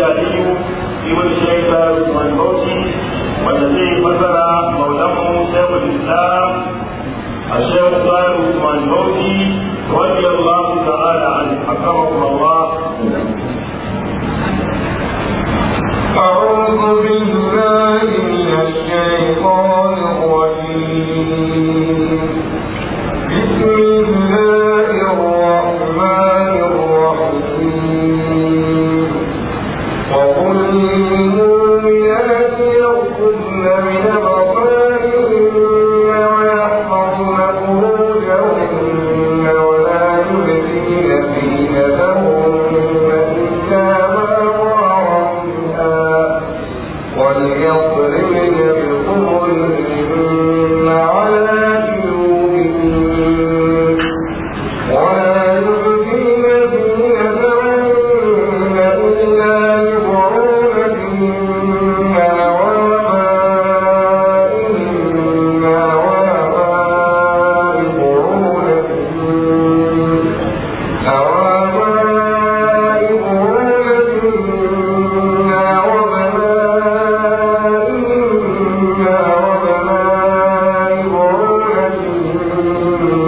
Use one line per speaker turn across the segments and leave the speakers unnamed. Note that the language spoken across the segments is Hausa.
الشافعي ابن الشيخ عثمان بوشي والذي فسر مولاه شيخ الاسلام الشيخ صالح عثمان بوشي رضي الله تعالى عنه حكمه الله
أعوذ بالله من الشيطان الرجيم بسم الله الرحمن الرحيم وقل للمؤمنات يغضن من أبصارهن ويحفظن فروجهن ولا يبدين زينتهن إلا ما ظهر منها وليضربن بخمرهن على جيوبهن ولا يبدين زينتهن إلا لبعولتهن وآبائهن وآباء بعولتهن أوآباء بعولتهن وبنائهن وبناء بعولتهن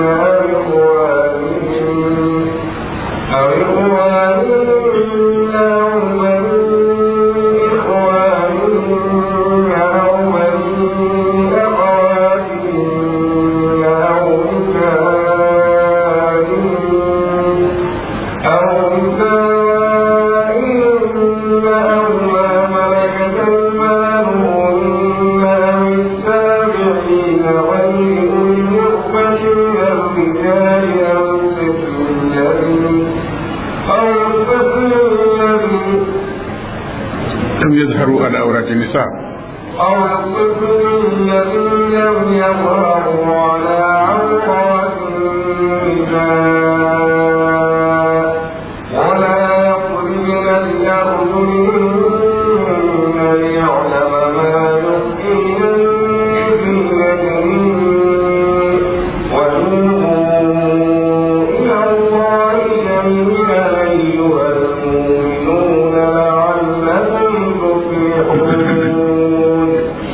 أو إخوانهن أو إخوانهن أو بني أخواتهن أو نسائهن أو نسائهن أو ما ملكت أيمانهن أو التابعين غير أولي الإربة من الرجال أو الطفل الذي أو الطفل الذي
لم يظهروا على عورات النساء
أو الطفل الذي لم يظهروا على عورات النساء ولا يخرجن بأرجلهن ليعلم ما يخفين من زينتهن وتوبوا إلى الله جميعا أيها المؤمنون لعلكم تفلحون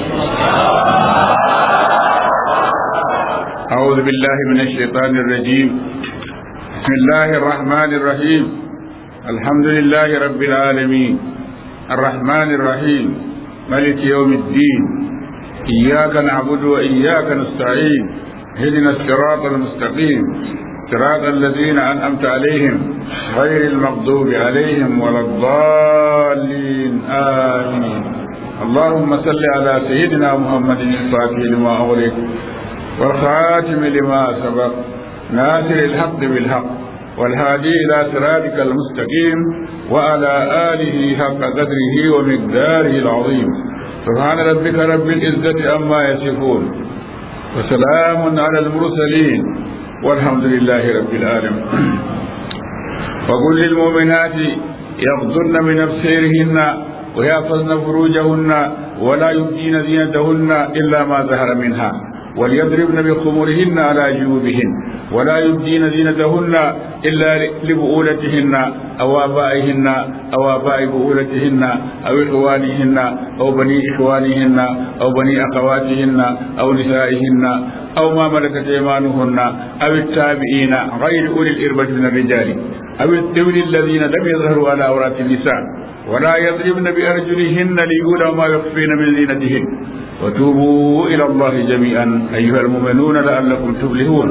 أعوذ بالله من الشيطان الرجيم بسم الله الرحمن الرحيم الحمد لله رب العالمين الرحمن الرحيم ملك يوم الدين إياك نعبد وإياك نستعين اهدنا الصراط المستقيم صراط الذين أنعمت عليهم غير المغضوب عليهم ولا الضالين آمين اللهم صل على سيدنا محمد الفاتح لما أغلق والخاتم لما سبق ناصر الحق بالحق والهادي إلى صراطك المستقيم وعلى آله حق قدره ومقداره العظيم سبحان ربك رب العزة عما يصفون وسلام على المرسلين والحمد لله رب العالمين وقل للمؤمنات يغضن من أبصارهن ويحفظن فروجهن ولا يبدين زينتهن إلا ما ظهر منها وليضربن بخمرهن على جيوبهن ولا يبدين زينتهن إلا لبؤولتهن أو آبائهن أو آباء بؤولتهن أو إخوانهن أو بني إخوانهن أو بني أخواتهن أو نسائهن أو ما ملكت أيمانهن أو التابعين غير أولي الإربة من الرجال أو الطفل الذين لم يظهروا على عورات النساء ولا يضربن بأرجلهن ليقولوا ما يخفين من زينتهن وتوبوا إلى الله جميعا أيها المؤمنون لعلكم تفلحون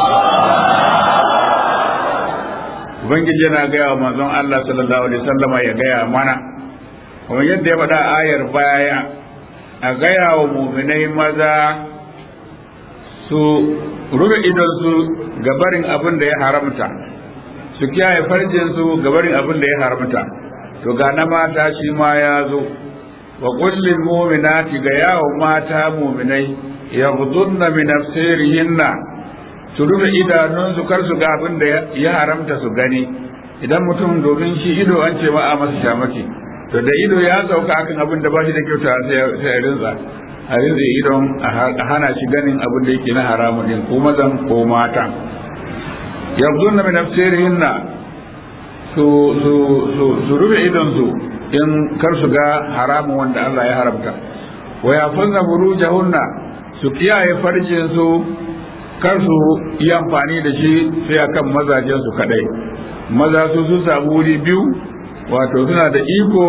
Ubangiji yana gaya wa manzon Allah sallallahu alaihi wasallam ya gaya mana kuma yadda ya faɗa ayar baya a gaya wa muminai maza su rufe idonsu gabarin abin da ya haramta su kiyaye farjinsu gabarin abin da ya haramta to ga na mata shi ma ya zo wa kullin mu'minati ga yawon mata mu'minai yaghdudna min absarihinna su rufe idanunsu kar su ga abin da ya haramta su gani idan mutum domin shi ido an ce ba a masa shamaki to da ido ya sauka akan abin da ba shi da kyauta sai a rinza a rinza idon a hana shi ganin abin da yake na haramun din ko mazan ko mata yaghdudna min absarihinna su su su rufe idonsu in kar su ga haramun wanda Allah ya haramta wa yafuzna furujahunna su kiyaye farjin su kar su yi amfani da shi sai akan mazajen su kadai maza su su samu wuri biyu wato suna da iko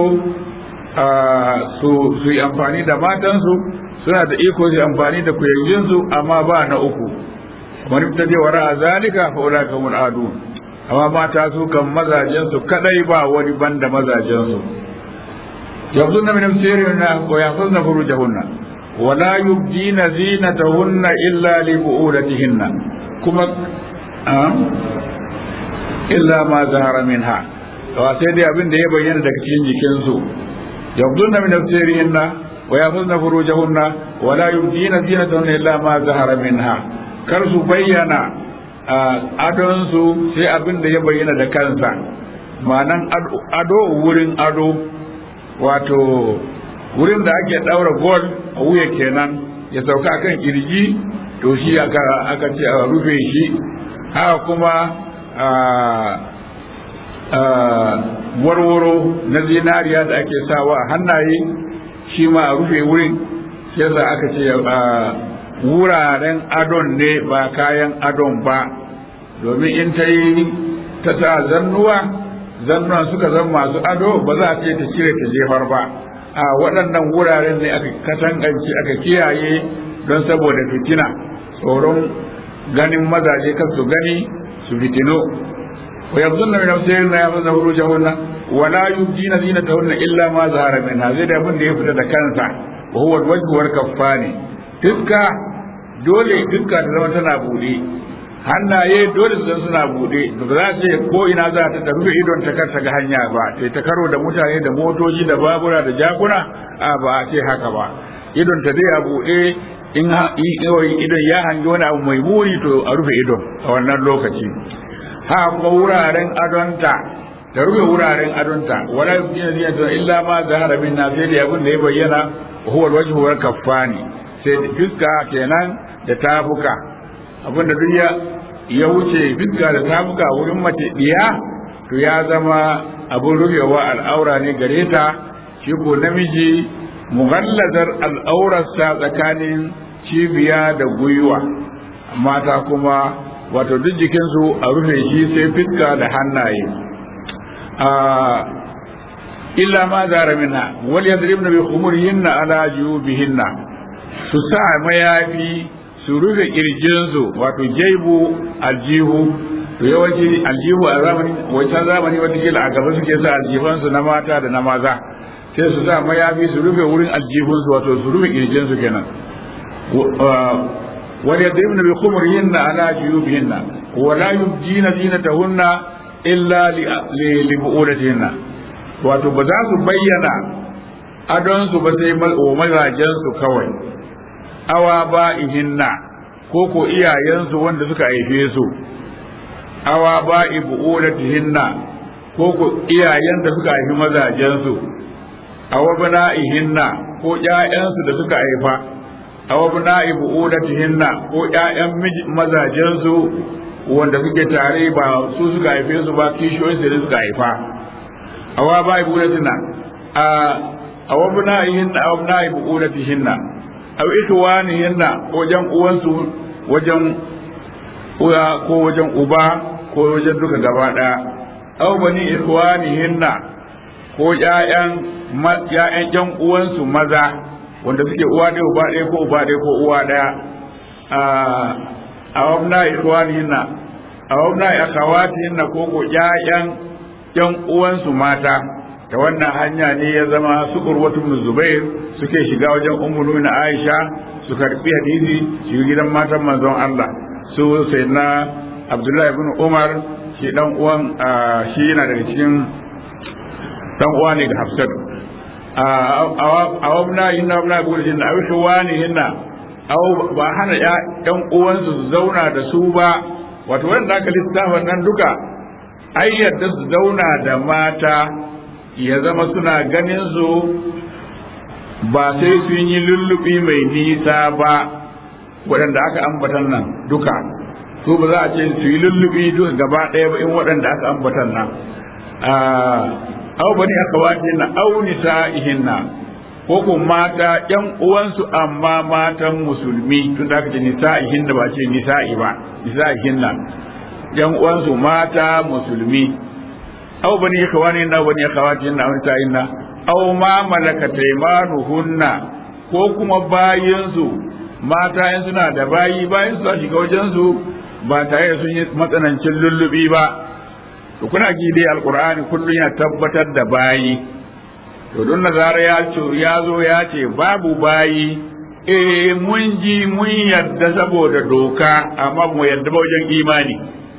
su su yi amfani da matansu suna da iko su yi amfani da kuyayyinsu amma ba na uku wani ta je wara a zalika fa ula kamul adu amma mata su kan mazajen su kadai ba wani banda mazajen su yabzunna min sirrina wa yahfazna furujahunna wa la yubdina zinatahunna illa li bu'ulatihinna kuma illa ma zahara minha wa sai dai abin da ya bayyana daga cikin jikinsu yabzunna min sirrina wa yahfazna furujahunna wa la yubdina zinatahunna illa ma zahara minha kar su bayyana adonsu sai abin da ya bayyana da kansa ma'anan ado wurin ado wato wurin da ake daura gol a wuya kenan ya sauka kan kirji to shi aka aka ce a rufe shi haka kuma warwaro na zinariya da ake sawa a hannaye shi ma a rufe wurin shi yasa aka ce wuraren adon ne ba kayan adon ba domin in ta yi ta sa zannuwa zannuwan suka zama masu ado ba za a ce ta cire ta jefar ba a waɗannan wuraren ne aka katangance aka kiyaye don saboda fitina tsoron ganin mazaje kan su gani su fitino wa yabzunna min nafsihinna yafzuna furujahunna wa la yubdina zinatahunna illa ma zahara minha zai da abin da ya fita da kansa wa huwa alwajhu wal kaffani fiska dole fiska ta zama tana bude hannaye dole su zama suna bude ba za ce ko ina za ta ta rufe idon ta kar ta ga hanya ba sai ta karo da mutane da motoci da babura da jakuna a ba a ce haka ba idon ta dai a bude in idon ya hangi wani abu mai muni to a rufe idon a wannan lokaci ha kuma wuraren adonta ta rufe wuraren adonta wala yubdina zinata illa ma zahara minna sai da abin da ya bayyana huwa alwajhu wal kaffani sai fiska kenan da tafuka abinda duk ya ya wuce fiska da tafuka wurin mace diya to ya zama abin rufewa al'aura ne gare ta shi ko namiji mughallazar al'aurarsa tsakanin cibiya da gwiwa mata kuma wato duk jikinsu a rufe shi sai fiska da hannaye illa ma zara minha wal yadribna bi khumurihinna ala jubihinna su sa mayafi su rufe kirjinsu wato jaibu aljihu to yawanci aljihu a zamani wancan zamani wata kila a gaba suke sa aljifansu na mata da na maza sai su sa mayafi su rufe wurin aljihunsu wato su rufe kirjinsu kenan wal yadribna bi khumurihinna ala juyubihinna wa la yubdina zinatahunna illa li bu'ulatihinna wato ba za su bayyana adonsu ba sai mazajensu kawai awa ba ihinna ko ko iyayensu wanda suka haife su awa ba ibu'ulatihinna ko ko iyayen da suka haifi mazajensu awa bana ihinna ko ƴaƴansu da suka haifa awa bana ibu'ulatihinna ko ƴaƴan mazajensu wanda suke tare ba su suka haife su ba kishiyoyinsu da suka haifa awa ba ibu'ulatina a awa bana ihinna awa bana ibu'ulatihinna aw ikhwanihinna wajen uwansu wajen uwa ko wajen uba ko wajen duka gaba daya aw bani ikhwanihinna ko ƴaƴan ƴaƴan ƴan uwansu maza wanda suke uwa ɗaya uba ɗaya ko uba ɗaya ko uwa ɗaya a wabna ikhwanihinna a wabna akhawatihinna ko ko ƴaƴan ƴan uwansu mata ta wannan hanya ne ya zama su urwatu bin zubair suke shiga wajen ummu nuna aisha su karbi hadisi shi gidan matan manzon Allah su sai na abdullahi ibn umar shi dan uwan shi yana daga cikin dan uwa ne ga hafsat a wabna hinna wabna gudu hinna a wishi wani hinna aw ba hana yan uwansu su zauna da su ba wato wanda aka lissafa nan duka ai yadda su zauna da mata ya zama suna ganin su ba sai sun yi lullubi mai nisa ba waɗanda aka ambatan nan duka su ba za a ce su yi lullubi duka gaba ɗaya ba in waɗanda aka ambatan nan aw bani akhawatihinna aw nisa'ihinna ko ko mata ƴan uwansu amma matan musulmi tun da aka ce nisa'ihinna ba ce nisa'i ba nisa'ihinna ƴan uwansu mata musulmi aw bani akhawatihinna aw bani akhawatihinna aw nisa'ihinna aw ma malakat aymanuhunna ko kuma bayinsu mata in suna da bayi bayan su shiga wajen su ba tare da sun yi matsanancin lullubi ba to kuna ji dai alqur'ani kullum yana tabbatar da bayi to don nazara ya ce ya zo ya ce babu bayi eh mun ji mun yadda saboda doka amma mu yadda ba wajen imani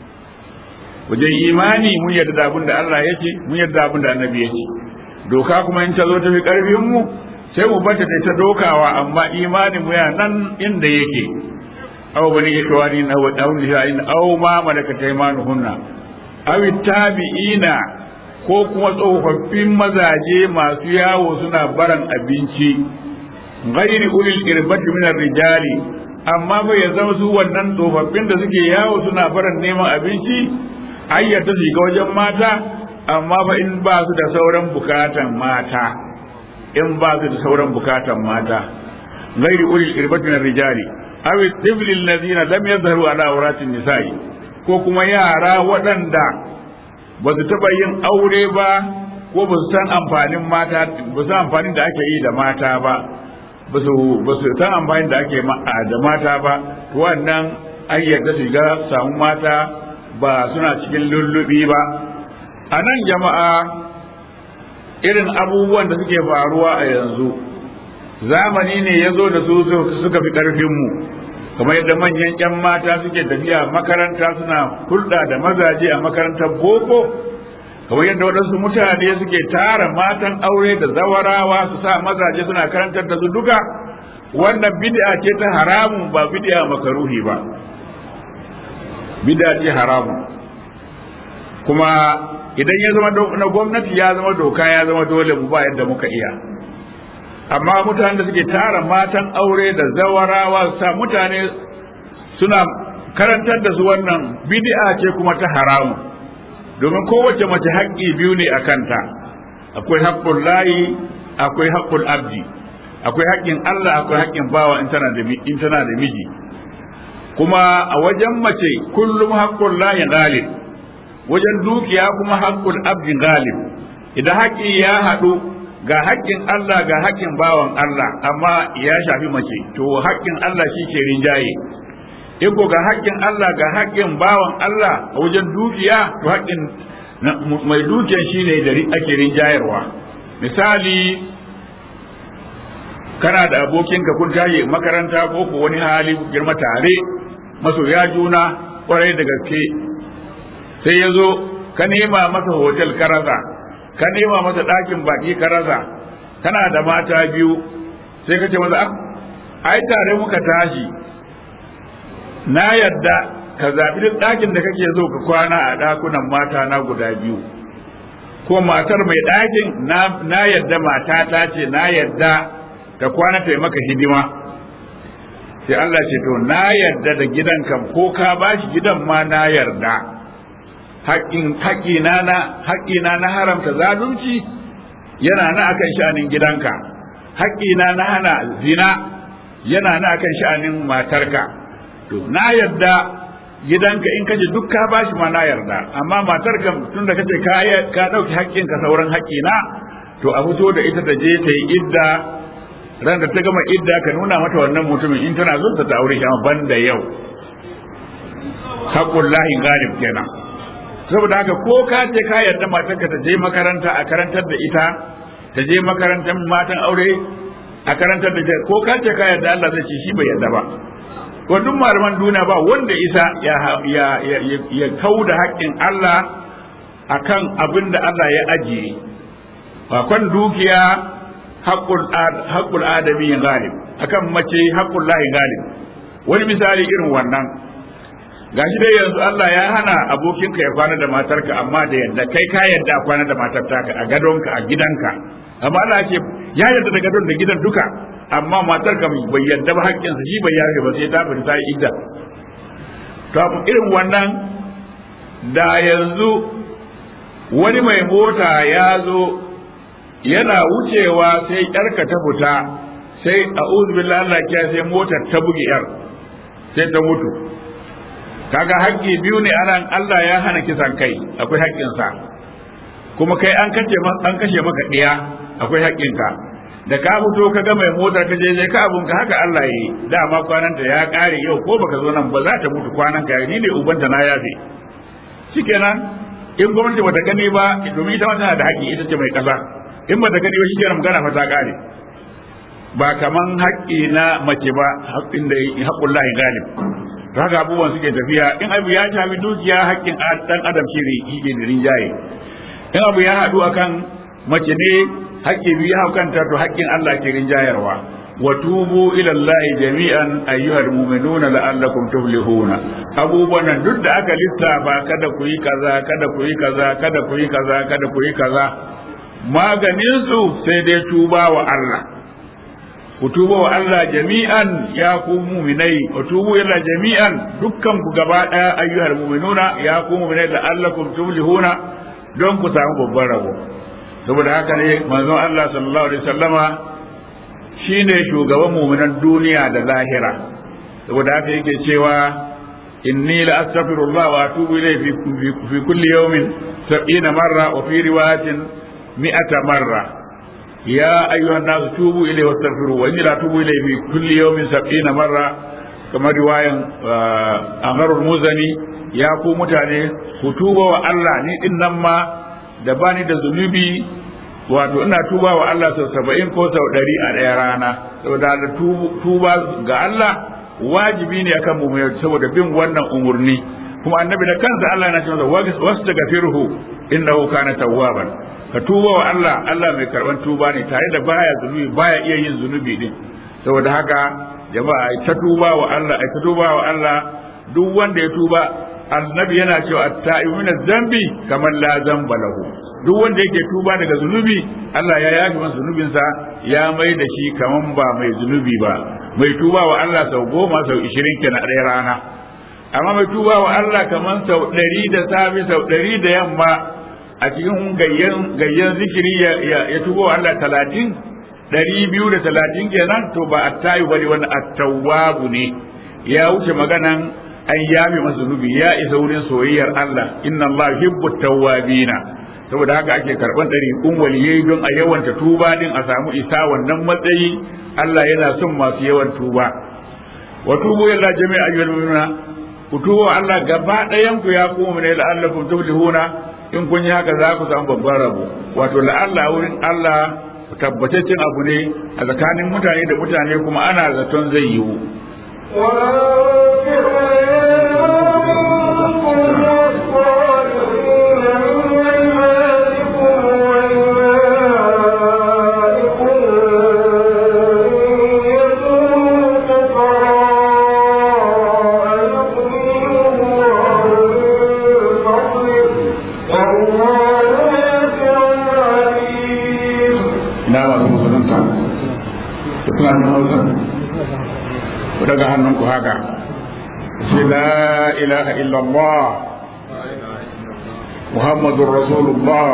wajen imani mun yadda da abin da Allah ya ce mun yadda abin da annabi ya ce doka kuma in ta zo ta fi karfin mu sai mu bata ta ta dokawa amma imanin mu ya nan inda yake aw bani ikwani na wa dawn lisa'in aw ma malakat aymanuhunna aw tabi'ina ko kuma tsofaffin mazaje masu yawo suna baran abinci ghairi ulil irbati min rijali amma ba ya zama su wannan tsofaffin da suke yawo suna baran neman abinci ayyata su ga wajen mata amma ba in ba su da sauran bukatan mata in ba su da sauran bukatan mata ghairi ulil irbati min rijali aw tibli alladhina lam yadhharu ala awratin nisa'i ko kuma yara waɗanda ba su taɓa yin aure ba ko ba su san amfanin mata ba su san amfanin da ake yi da mata ba ba su san amfanin da ake da mata ba wannan an yarda su ga samu mata ba suna cikin lullubi ba a nan jama'a irin abubuwan da suke faruwa a yanzu zamani ne ya zo da su suka fi ƙarfinmu kamar yadda manyan 'yan mata suke tafiya makaranta suna hulɗa da mazaje a makarantar boko kamar yadda waɗansu mutane suke tara matan aure da zawarawa su sa mazaje suna karantar da su duka wannan bid'a ce ta haramun ba bid'a makaruhi ba bid'a ce haramun kuma idan ya zama na gwamnati ya zama doka ya zama dole mu ba yadda muka iya amma mutanen da suke tara matan aure da zawarawa sa mutane suna karantar da su wannan bid'a ce kuma ta haramu domin kowace mace haƙƙi biyu ne a kanta akwai haƙƙun layi akwai haƙƙun abdi akwai haƙƙin Allah akwai haƙƙin bawa in tana da in tana da miji kuma a wajen mace kullum haƙƙun layi galib wajen dukiya kuma haƙƙun abdi galib idan haƙƙi ya haɗu ga haƙƙin Allah ga haƙƙin bawan Allah amma ya shafi mace to haƙƙin Allah shi ke rinjaye in ko ga haƙƙin Allah ga haƙƙin bawan Allah a wajen dukiya to haƙƙin mai dukiyan shi ne da ake rinjayarwa misali kana da abokinka kun tashi makaranta ko ko wani hali girma tare masoya juna kwarai da gaske sai ya zo ka nema masa hotel ka rasa ka nema masa ɗakin baki ka rasa kana da mata biyu sai ka ce masa ai tare muka tashi na yadda ka zaɓi duk ɗakin da kake so ka kwana a ɗakunan mata na guda biyu ko matar mai ɗakin na yadda mata ta ce na yadda ta kwana ta maka hidima sai Allah ce to na yarda da gidanka ko ka bashi gidan ma na yarda haƙƙina na haƙƙina na haramta zalunci yana na akan sha'anin gidanka haƙƙina na hana zina yana na akan sha'anin matarka to na yarda gidanka in kaje duk ka bashi ma na yarda amma matarka tun da kace ka ka dauki haƙƙinka sauran haƙƙina to a fito da ita ta je ta yi idda ran da ta gama idda ka nuna mata wannan mutumin in tana zonta ta aure shi amma banda yau haƙƙullahi galib kenan saboda haka ko ka ce ka yarda matarka ta je makaranta a karantar da ita ta je makarantar matan aure a karantar da ko ka ce ka yarda Allah zai ce shi bai yarda ba ko duk malaman duniya ba wanda isa ya ya ya, ya kauda haƙƙin Allah akan abin da Allah ya ajiye kan dukiya haƙƙul adami galib akan mace haƙƙul lahi galib wani misali irin wannan gashi dai yanzu Allah ya hana abokinka ya kwana da matarka amma da yadda kai ka yadda a kwana da matar taka a gadonka a gidanka amma Allah ce ya yadda da gadon da gidan duka amma matarka bai yadda ba haƙƙinsa shi bai yafe ba sai ta fita ta yi idda to irin wannan da yanzu wani mai mota ya zo yana wucewa sai yarka ta fita sai a billahi Allah kiya sai motar ta bugi yar sai ta mutu kaga haƙƙi biyu ne anan Allah ya hana kisan kai akwai haƙƙinsa kuma kai an kashe an kashe maka ɗiya akwai haƙƙinka da ka fito ka ga mai mota ka je ka abun ka haka Allah yi dama kwananta ya ƙare yau ko baka zo nan ba za ta mutu kwanan ka ni ne ubanta na yafe shikenan in gwamnati bata gani ba domin ita ma tana da haƙƙi ita ce mai ƙasa in bata gani ba shikenan magana fa ta ƙare ba kaman haƙƙi na mace ba haƙƙin da haƙƙun lahi galib to haka abubuwan suke tafiya in abu ya shafi dukiya haƙƙin ɗan adam shi ne yake da rinjaye in abu ya haɗu akan mace ne haƙƙi biyu hau kanta to haƙƙin Allah ke rinjayarwa wa tubu ila Allah jami'an ayyuhal mu'minuna la'allakum tuflihuna abubuwan nan duk da aka lissafa kada ku yi kaza kada ku yi kaza kada ku yi kaza kada ku yi kaza maganin su sai dai tuba wa Allah ku tuba wa Allah jami'an ya ku mu'minai ku tubu ila jami'an dukkan ku gaba daya ayyuhal mu'minuna ya ku mu'minai la'allakum tuflihuna don ku samu babban rabo saboda haka ne manzon Allah sallallahu alaihi wasallama shine shugaban mu'minan duniya da lahira saboda haka yake cewa inni la astaghfirullah wa atubu ilayhi fi kulli yawmin 70 marra wa fi riwayatin 100 marra ya ayyuhan nas tubu ilayhi wastaghfiru wa inni la atubu ilayhi fi kulli yawmin 70 marra kamar riwayan Amarul Muzani ya ku mutane ku tuba wa Allah ni din nan ma da bani da zunubi wato ina tuba wa Allah sau saba'in ko sau ɗari a ɗaya rana saboda da tuba ga Allah wajibi ne akan mu saboda bin wannan umurni kuma annabi da kansa Allah yana cewa wasu daga firhu innahu kana tawwaban ka tuba wa Allah Allah mai karban tuba ne tare da baya zunubi baya iya yin zunubi din saboda haka jama'a ai ta tuba wa Allah ai ta tuba wa Allah duk wanda ya tuba annabi yana cewa at-ta'ibu min zambi kamar la zamba lahu duk wanda yake tuba daga zunubi Allah ya yafi masa zunubinsa ya mai da shi kaman ba mai zunubi ba mai tuba wa Allah sau goma sau ishirin kenan ɗaya rana amma mai tuba wa Allah kaman sau ɗari da safe sau ɗari da yamma a cikin gayyan gayyan zikiri ya, ya, tuba wa Allah talatin ɗari biyu da talatin kenan to ba attayu bane wani attawwabu ne ya wuce maganan an yafe masa zunubi ya isa wurin soyayyar Allah inna Allah yuhibbu tawwabina saboda haka ake karban ɗariƙun waliyai don a yawanta tuba din a samu isa wannan matsayi Allah yana son masu yawan tuba wa tubu ila jami'a ayyuhal mu'minuna ku tuba Allah gaba ɗayan ku ya kuma ne la'allakum tuflihuna in kun yi haka za ku samu babban rabo wato la'alla wurin Allah tabbataccen abu ne a tsakanin mutane da mutane kuma ana zaton zai yiwu daga hannunku haka sai la ilaha illallah muhammadun rasulullah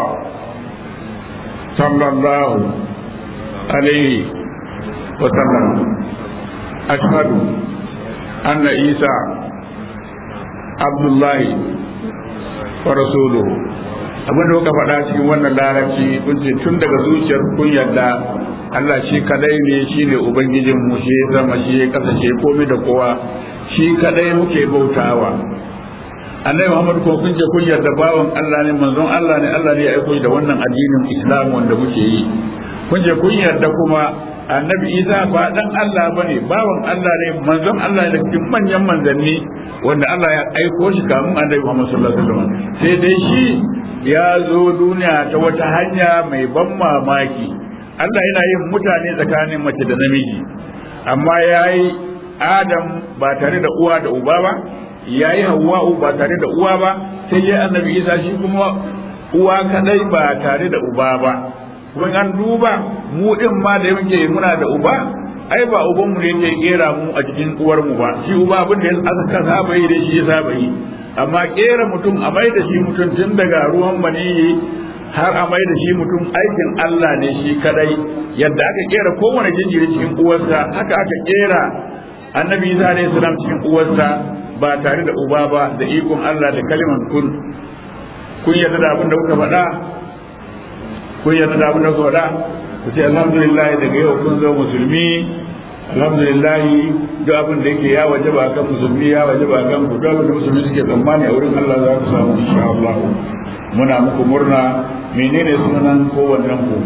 sallallahu alaihi wa sallam ashhadu anna isa abdullahi wa rasuluhu abin da kuka faɗa cikin wannan larabci kun ce tun daga zuciyar kun yadda Allah shi kadai ne shi ne Ubangijin mu shi zama shi ya kasance komai da kowa shi kadai muke bautawa Annabi Muhammad ko kun je kun yarda bawan Allah ne manzon Allah ne Allah ne ya aiko da wannan addinin Islam wanda muke yi kun je kun yarda kuma Annabi Isa ba dan Allah bane bawan Allah ne manzon Allah ne cikin manyan manzanni wanda Allah ya aiko shi kamun Annabi Muhammad sallallahu alaihi wasallam sai dai shi ya zo duniya ta wata hanya mai ban mamaki Allah yana yin mutane tsakanin mace da namiji amma ya yi Adam ba tare da uwa da uba ba ya yi Hawwa'u ba tare da uwa ba sai ya annabi Isa shi kuma uwa kadai ba tare da uba ba kuma an duba mu din ma da muke muna da uba ai ba uban mu ne yake kera mu a cikin uwar mu ba shi uba abin da aka saba yi da shi ya saba yi amma kera mutum a mai da shi mutum tun daga ruwan maniyi har a mai da shi mutum aikin Allah ne shi kadai yadda aka kera kowane jinjiri cikin uwarsa haka aka kera annabi Isa alaihi salam cikin uwarsa ba tare da uba ba da ikon Allah da kaliman kun kun yarda da abin da kuka faɗa kun yarda da abin da kuka faɗa ku ce alhamdulillah daga yau kun zo musulmi alhamdulillah duk abin da yake ya wajaba kan musulmi ya wajaba kan ku duk abin da musulmi suke tsammani a wurin Allah za ku samu insha Allah muna muku murna menene sunan kowannen ku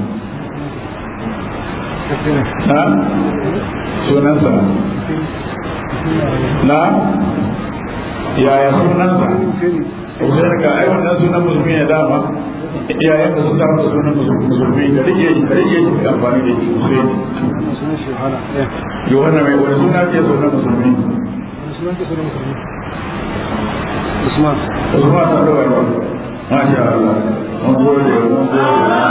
na sunansa na yaya sunansa Usain ka ai wannan sunan musulmi ne dama iyayen da suka masa sunan musulmi da rike shi da rike shi da amfani da shi Usain Yohana mai wani suna ke sunan musulmi
Usman.
Usman ta da wani Masha Allah mun gode mun gode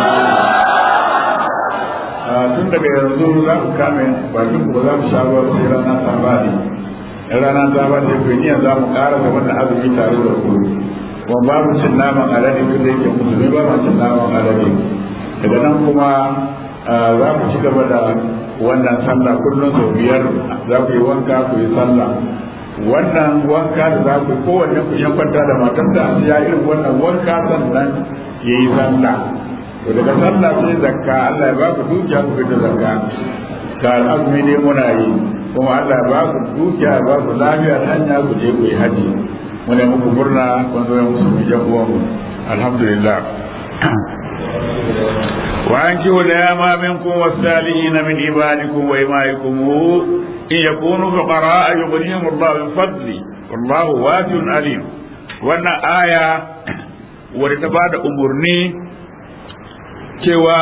tun daga yanzu za ku kame bakin ku ba za mu sha ruwa sai rana ta bani in rana ta bani ku ni za mu ƙara da wannan azumi tare da ku kuma babu cin naman alade duk da yake musulmi ba ma cin naman alade daga nan kuma za ku ci gaba da wannan sallah kullum sau biyar za ku yi wanka ku yi sallah wannan wanka da za ku kowanne ku yan kwanta da matar da ya irin wannan wanka sannan ya yi sallah to daga sallah sai zakka Allah ya ba ku dukiya ku fita zakka ga azumi ne muna yi kuma Allah ya ba ku dukiya ya ba ku lafiya ta hanya ku je ku yi haji muna muku murna kun zo musu mu jan uwan alhamdulillah وأنكحوا الأيام منكم والصالحين من عبادكم وإمائكم إن يكونوا فقراء يغنيهم الله من فضله والله واسع عليم وأن آية ورتباد أمرني cewa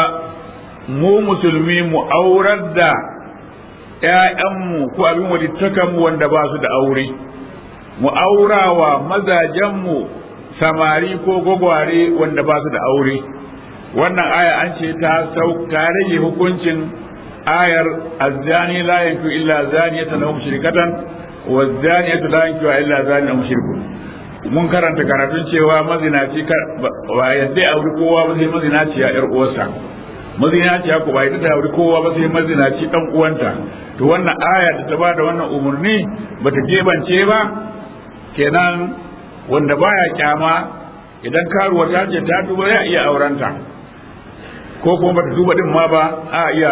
mu musulmi mu aurar da ‘ya'yanmu ko abin walittakanmu wanda ba su da aure, mu aurawa mazajenmu samari ko gwagware wanda ba su da aure. Wannan aya an ce ta rage hukuncin ayar azzani la yanku illa zaniyatan aw mushrikatan wa zaniyatu la yanku illa zaniyan aw mushrikun mun karanta karatun cewa mazinaci ba yadda ya auri kowa ba sai mazinaci ya yar uwarsa mazinaci ya ku ba yadda ta auri kowa ba sai mazinaci dan uwanta to wannan aya da ta bada wannan umurni bata gebance ba kenan wanda baya kyama idan karuwa ta ce ta duba ya iya aurenta ko kuma bata duba din ma ba a iya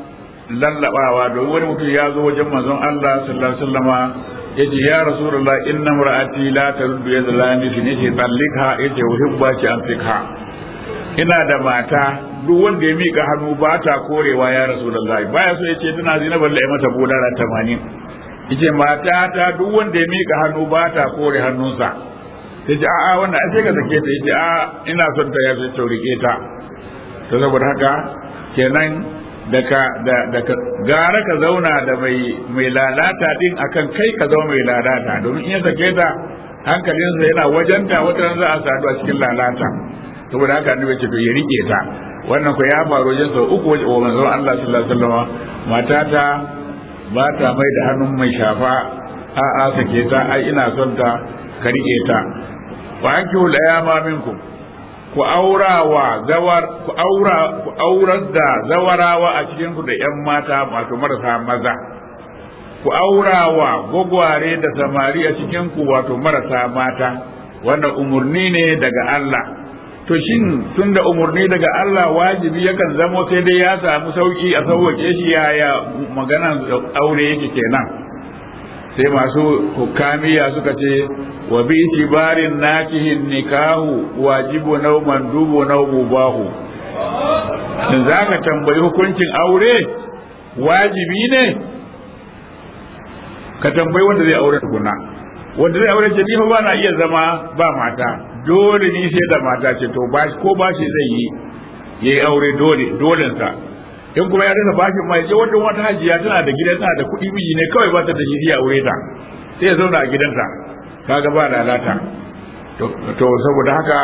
lallabawa domin wani mutum ya zo wajen manzon Allah sallallahu alaihi wasallama yace ya rasulullah inna mar'ati la taruddu yad lani shi ne ce tallikha yace uhibba ki an fikha ina da mata duk wanda ya mika hannu ba ta korewa ya rasulullah baya so yace tana zina balle ai mata budara 80 yace mata ta duk wanda ya mika hannu ba ta kore hannunsa yace a'a wannan ai sai ka sake ta yace a ina son ta ya so rike ta to saboda haka kenan daga da daga gara ka zauna da mai mai lalata din akan kai ka zama mai lalata domin in ya sake ta hankalinsa yana wajenta wata za a sadu a cikin lalata saboda haka annabi ce to ya rike ta wannan ko ya faru wajen sau uku wajen wa manzon Allah sallallahu alaihi wasallam matata ba ta mai da hannun mai shafa a a sake ta ai ina son ta ka rike ta wa ankihu al-ayama minkum ku aurawa zawar ku aura ku aurar da zawarawa a cikin ku da ƴan mata wato marasa maza ku aurawa gwagware da samari a cikin ku wato marasa mata wannan umurni ne daga Allah to shin tunda umurni daga Allah wajibi yakan zamo sai dai ya samu sauki a sauwake shi yaya magana aure yake kenan sai masu hukamiya suka ce wa bi itibarin nakihin nikahu wajibu nau mandubu nau mubahu in za ka tambayi hukuncin aure wajibi ne ka tambayi wanda zai aure tukuna wanda zai aure ce ni fa ba na iya zama ba mata dole ni sai da mata ce to ba ko ba shi zai yi yayi aure dole dolensa in kuma ya rasa bashin mai je wata wata hajiya tana da gidan tana da kuɗi miji ne kawai ba ta da shi ya aure ta sai ya zauna a gidanta kaga ba lalata to saboda haka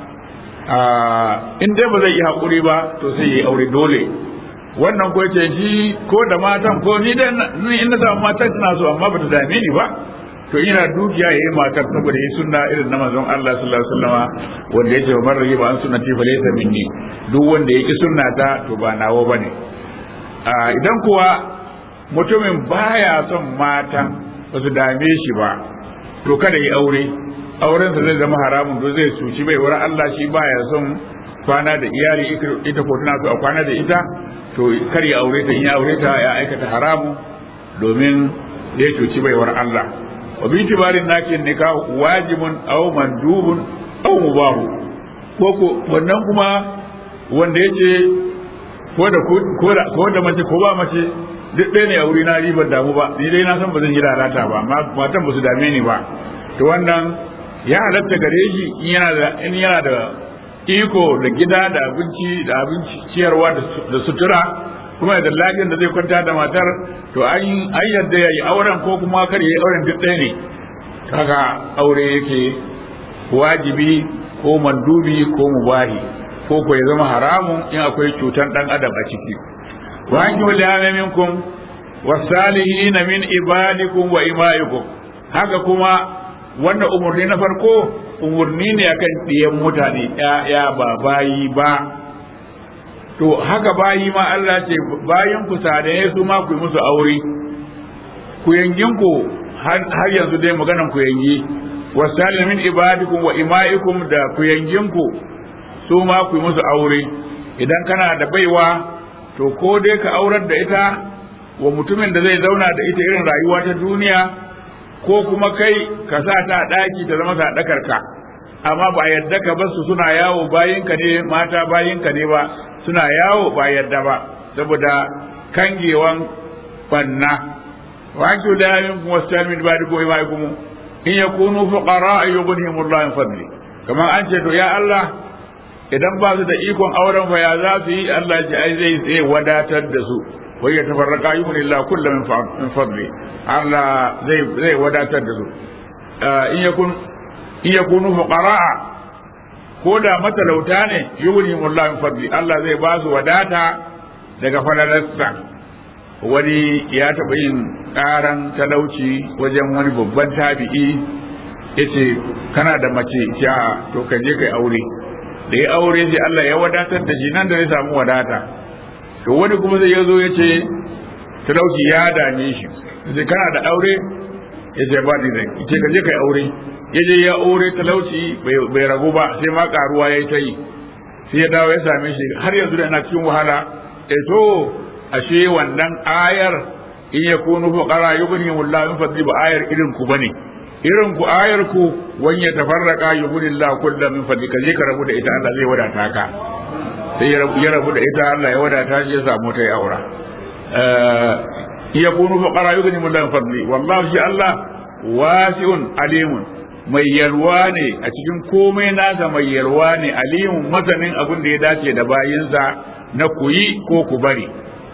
in dai ba zai yi haƙuri ba to sai yi aure dole wannan ko ce shi ko da matan ko ni dai ni in na samu matan tana so amma ba ta dame ni ba to ina dukiya yayi matar saboda yi sunna irin na manzon Allah sallallahu alaihi wasallama wanda yace wa man raghiba an sunnati fa laysa minni duk wanda yake sunnata to ba nawo bane idan kuwa mutumin baya son mata ba su dame shi ba to kada yi aure aurensa zai zama haramun to zai suci bai wurin Allah shi baya son kwana da iyali ita ko tana so a kwana da ita to kar ya aure ta in ya aure ta ya aikata haramu domin ya cuci baiwar Allah wa bi tibarin nakin nikah wajibun aw mandubun aw mubahu ko ko wannan kuma wanda yace ko da ko da ko da mace ko ba mace duk ɗaya ne a wuri na ribar damu ba ni dai na san ba zan yi lalata ba matan ba su dame ni ba to wannan ya halatta gare shi in yana da in yana da iko da gida da abinci da abinci ciyarwa da sutura kuma da lafiyar da zai kwanta da matar to an an yadda ya yi auren ko kuma kar ya yi auren duk ɗaya ne kaga aure yake wajibi ko mandubi ko mubahi ko ko ya zama haramun in akwai cutan dan adam a ciki wa an kiwal ya minkum wasalihin min ibadikum wa imaikum haka kuma wannan umurni na farko umurni ne akan ɗiyan mutane ya ba bayi ba to haka bayi ma Allah ce bayan ku sadaye su ma ku yi musu aure ku yangin ku har yanzu dai maganan ku yangi wasalin min ibadikum wa imaikum da ku yangin ku su ma ku yi musu aure idan kana da baiwa to ko dai ka aurar da ita wa mutumin da zai zauna da ita irin rayuwa ta duniya ko kuma kai ka sa ta daki ta zama sadakar ka amma ba yadda ka basu suna yawo bayinka ne mata bayinka ne ba suna yawo ba yadda ba saboda kangewan banna wa ki da min wasal min ba'di ko mai kuma in yakunu fuqara yughnihim Allah min fadli kamar an ce to ya Allah idan ba su da ikon auren fa ya za su yi Allah ji ai zai zai wadatar da su wai ya tafarraka yughni Allah kullu min fadli Allah zai zai wadatar da su in yakun in yakunu fuqara ko da matalauta ne yughni Allah min fadli Allah zai ba su wadata daga falalarsa wani ya taɓa yin ƙaran talauci wajen wani babban tabi'i yace kana da mace ya to ka je kai aure da ya aure sai Allah ya wadatar da shi nan da zai samu wadata to wani kuma zai yazo ya ce talauci ya dame shi sai kana da aure ya ce ba ni zai ce ka je kai aure ya je ya aure talauci bai ragu ba sai ma karuwa ya yi ta yi sai ya dawo ya same shi har yanzu da yana cikin wahala eh to ashe wannan ayar in ya kunu fuqara yughnihim Allah min fadli ba ayar irin ku bane irin ku ayar ku wan ya tafarraqa yughnihim Allah kullu min fadli kaje ka rabu da ita Allah zai wadata ka sai ya rabu da ita Allah ya wadata shi ya samu ta aura in ya kunu fuqara yughnihim Allah min fadli wallahu shi Allah wasi'un alimun mai yalwa ne a cikin komai nasa mai yalwa ne alimun masanin abin da ya dace da bayinsa na kuyi ko ku bari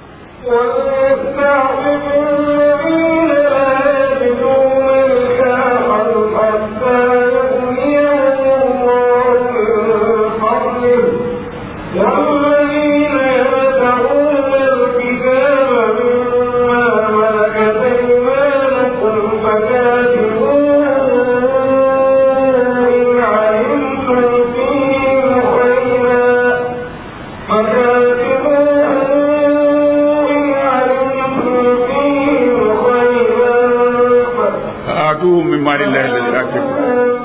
آتوهم من مال الله الذي آتيكم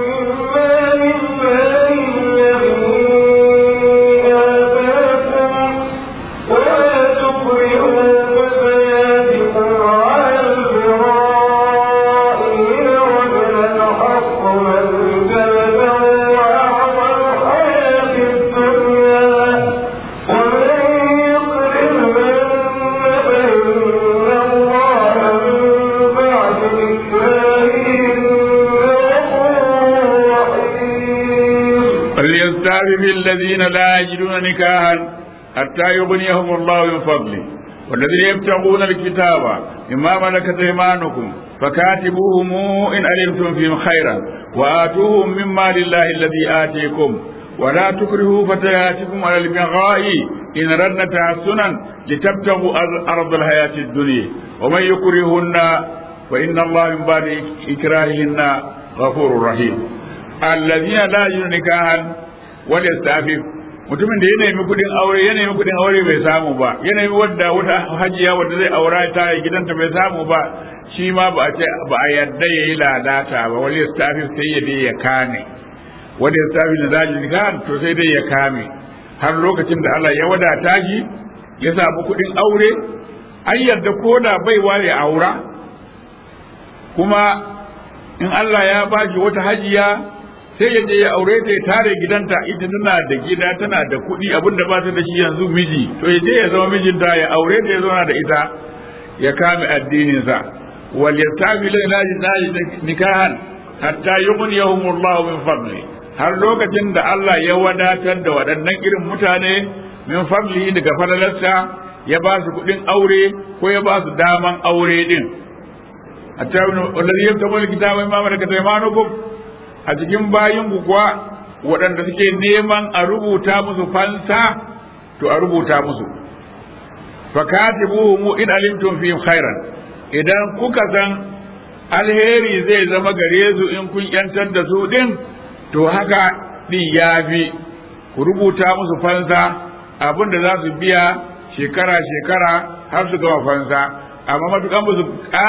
فليستعفف الذين لا يجدون نكاحا حتى يغنيهم الله من فضله والذين يبتغون الكتاب مما ملكت ايمانكم فكاتبوهم ان علمتم فيهم خيرا واتوهم مما لله الذي اتيكم ولا تكرهوا فتياتكم على البغاء ان ردنا تحسنا لتبتغوا ارض الحياه الدنيا ومن يكرهن wa inna Allah min ba'di ikrahihinna ghafurur rahim allazina la yajiduna nikahan wal yastafif mutumin da ya nemi kudin aure ya nemi kudin aure bai samu ba ya nemi wadda wata hajiya wadda zai aura ta yi gidanta bai samu ba shi ma ba a ce ba a yadda yayi lalata ba wal yastafif sai ya dai ya kame wal yastafif da zajin nikahan to sai dai ya kame har lokacin da Allah ya wadata shi ya samu kudin aure an yarda ko da baiwa ya aura kuma in Allah ya bashi wata hajiya sai ya je ya aure ta ya tare gidanta ita tana da gida tana da kuɗi abinda ba ta da shi yanzu miji to ya je ya zama mijinta ya aure ta ya zauna da ita ya kame addininsa wal yastafi la nikahan hatta yughniyahumullahu min fadli har lokacin da Allah ya wadatar da waɗannan irin mutane min fadli daga falalarsa ya ba su kuɗin aure ko ya ba su daman aure din hatta wallazi yabtamu kitaba ma malakat aymanukum a cikin bayin ku kuwa waɗanda suke neman a rubuta musu fansa to a rubuta musu fakatibuhum in alimtum fihim khairan idan kuka san alheri zai zama gare su in kun yantar da su din to haka din yafi ku rubuta musu fansa abin da za su biya shekara shekara har su gama fansa amma matukan ba su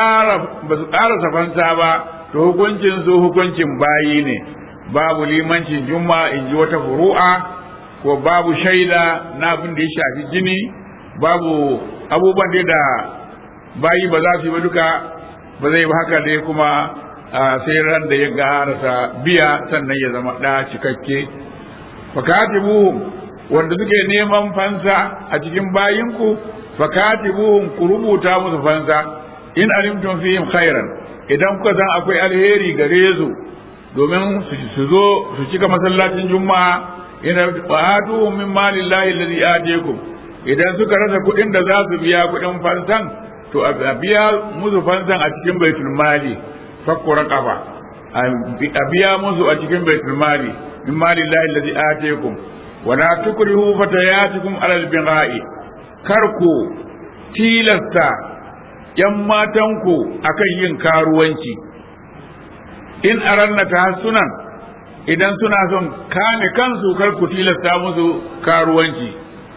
ƙarasa fansa ba to hukuncin su hukuncin bayi ne babu limancin juma in ji wata furu'a ko babu shaida na abin da ya shafi jini babu abubuwan da bayi ba za su yi ba duka ba zai ba haka dai kuma sai ran da ya garasa biya sannan ya zama ɗa cikakke fakatibuhum wanda suke neman fansa a cikin bayinku fakatibuhum ku rubuta musu fansa in alimtum fihim khairan idan kuka san akwai alheri gare su domin su zo su cika masallacin juma'a ina fa'atuhum min malillahi alladhi atiyakum idan suka rasa kuɗin da za su biya kuɗin fansan to a biya musu fansan a cikin baitul mali fakku raqaba a biya musu a cikin baitul mali min malillahi alladhi atiyakum wala tukrihu fatayatikum alal bigha'i kar ku tilasta ‘yan matanku akan yin karuwanci, in aranna ta sunan idan suna son kame kansu kar ku tilasta musu karuwanci.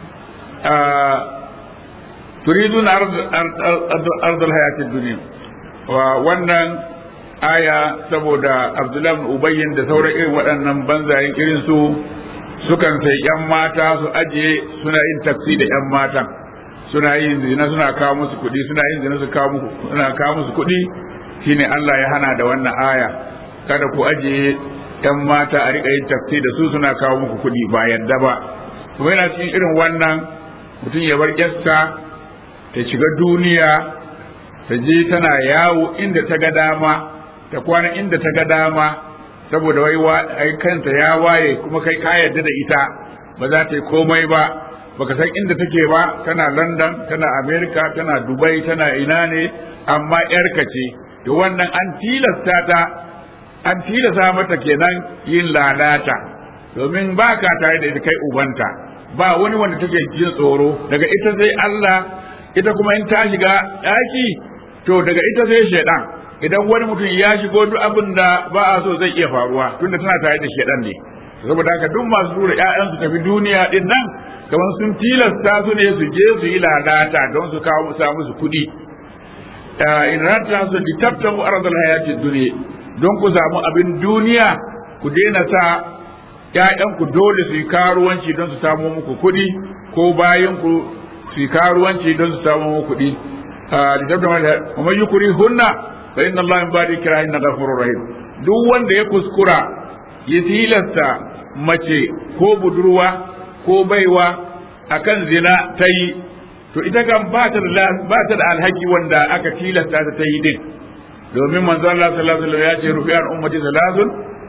turidun ardal hayatin duniya wannan aya saboda abdullahi ubayyin da sauran irin waɗannan banzayen irin su sukan sai ‘yan mata su ajiye suna yin taksi da ‘yan matan. suna yin zina suna kawo musu kuɗi suna yin zina su kawo musu suna kawo musu kuɗi shine Allah ya hana da wannan aya kada ku ajiye ɗan mata a riƙa yin tafsi da su suna kawo muku kuɗi ba yadda ba kuma yana cikin irin wannan mutum ya bar ƴarsa ta shiga duniya ta je tana yawo inda ta ga dama ta kwana inda ta ga dama saboda wai ai kanta ya waye kuma kai ka yarda da ita ba za ta yi komai ba baka san inda take ba tana London tana America tana Dubai tana ina ne amma yarka ce to wannan an tilasta ta an tilasta mata kenan yin lalata domin ba ka tare da ita kai ubanta ba wani wanda take jin tsoro daga ita sai Allah ita kuma in ta shiga daki to daga ita sai shaidan idan wani mutum ya shigo duk abin da ba a so zai iya faruwa tunda tana tare da shaidan ne saboda haka duk masu tura ƴaƴansu tafi duniya din nan kamar sun tilasta su ne su je su yi lalata don su kawo samu su kuɗi in rata su li tabtamu ardal hayatid dunya don ku samu abin duniya ku daina sa ƴaƴanku dole su yi karuwanci don su samu muku kuɗi ko bayan ku su yi karuwanci don su samu muku kuɗi li tabtamu wa man yukri hunna fa inna allaha min ba'di kirahin ghafurur rahim duk wanda ya kuskura ya tilasta mace ko budurwa ko baiwa akan zina ta yi to ita kan ba ta da ba ta da alhaki wanda aka tilasta ta ta yi din domin manzo Allah sallallahu alaihi wasallam ya ce rufi'an ummati salazun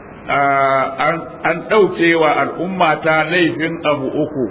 an ɗauke wa al'umma ta laifin abu uku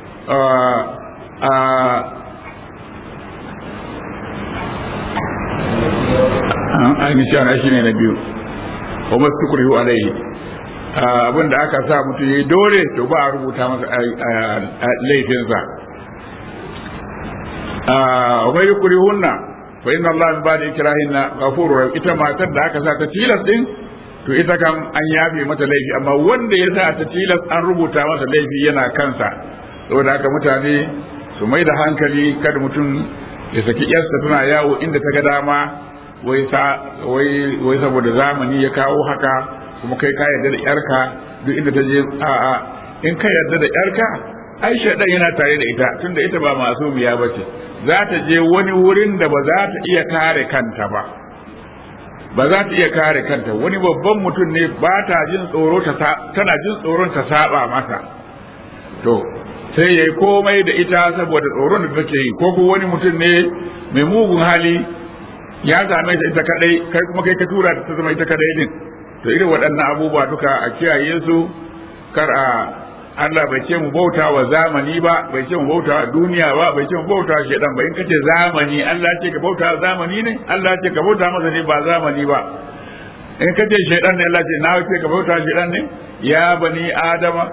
ainihin shi ne na biyu wa masu kurihu alaihi abin da aka sa mutum ya yi dole to ba a rubuta masa laifinsa wai yi kuri hunna fa inna Allah min ba'di ikrahinna ghafurur rahim ita matar da aka sa ta tilas din to ita kam an yafe mata laifi amma wanda ya sa ta tilas an rubuta masa laifi yana kansa saboda haka mutane su mai da hankali kada mutum ya saki yarsa tana yawo inda ta ga dama wai sa wai wai saboda zamani ya kawo haka kuma kai ka yarda da yarka duk inda ta je a'a in ka yarda da yarka ai shaidan yana tare da ita tunda ita ba masumiya ba ce za ta je wani wurin da ba za ta iya kare kanta ba ba za ta iya kare kanta wani babban mutum ne ba ta jin tsoro ta tana jin tsoron ta saba masa to sai yayi komai da ita saboda tsoron da take yi ko kuma wani mutum ne mai mugun hali ya same ta ita kadai kai kuma kai ka tura ta zama ita kadai din to irin waɗannan abubuwa duka a kiyaye su kar a Allah bai ce mu bauta wa zamani ba bai ce mu bauta wa duniya ba bai ce mu bauta wa shedan ba in kace zamani Allah ce ka bauta wa zamani ne Allah ce ka bauta masa ne ba zamani ba in kace shedan ne Allah ce na ce ka bauta wa shedan ne ya bani adama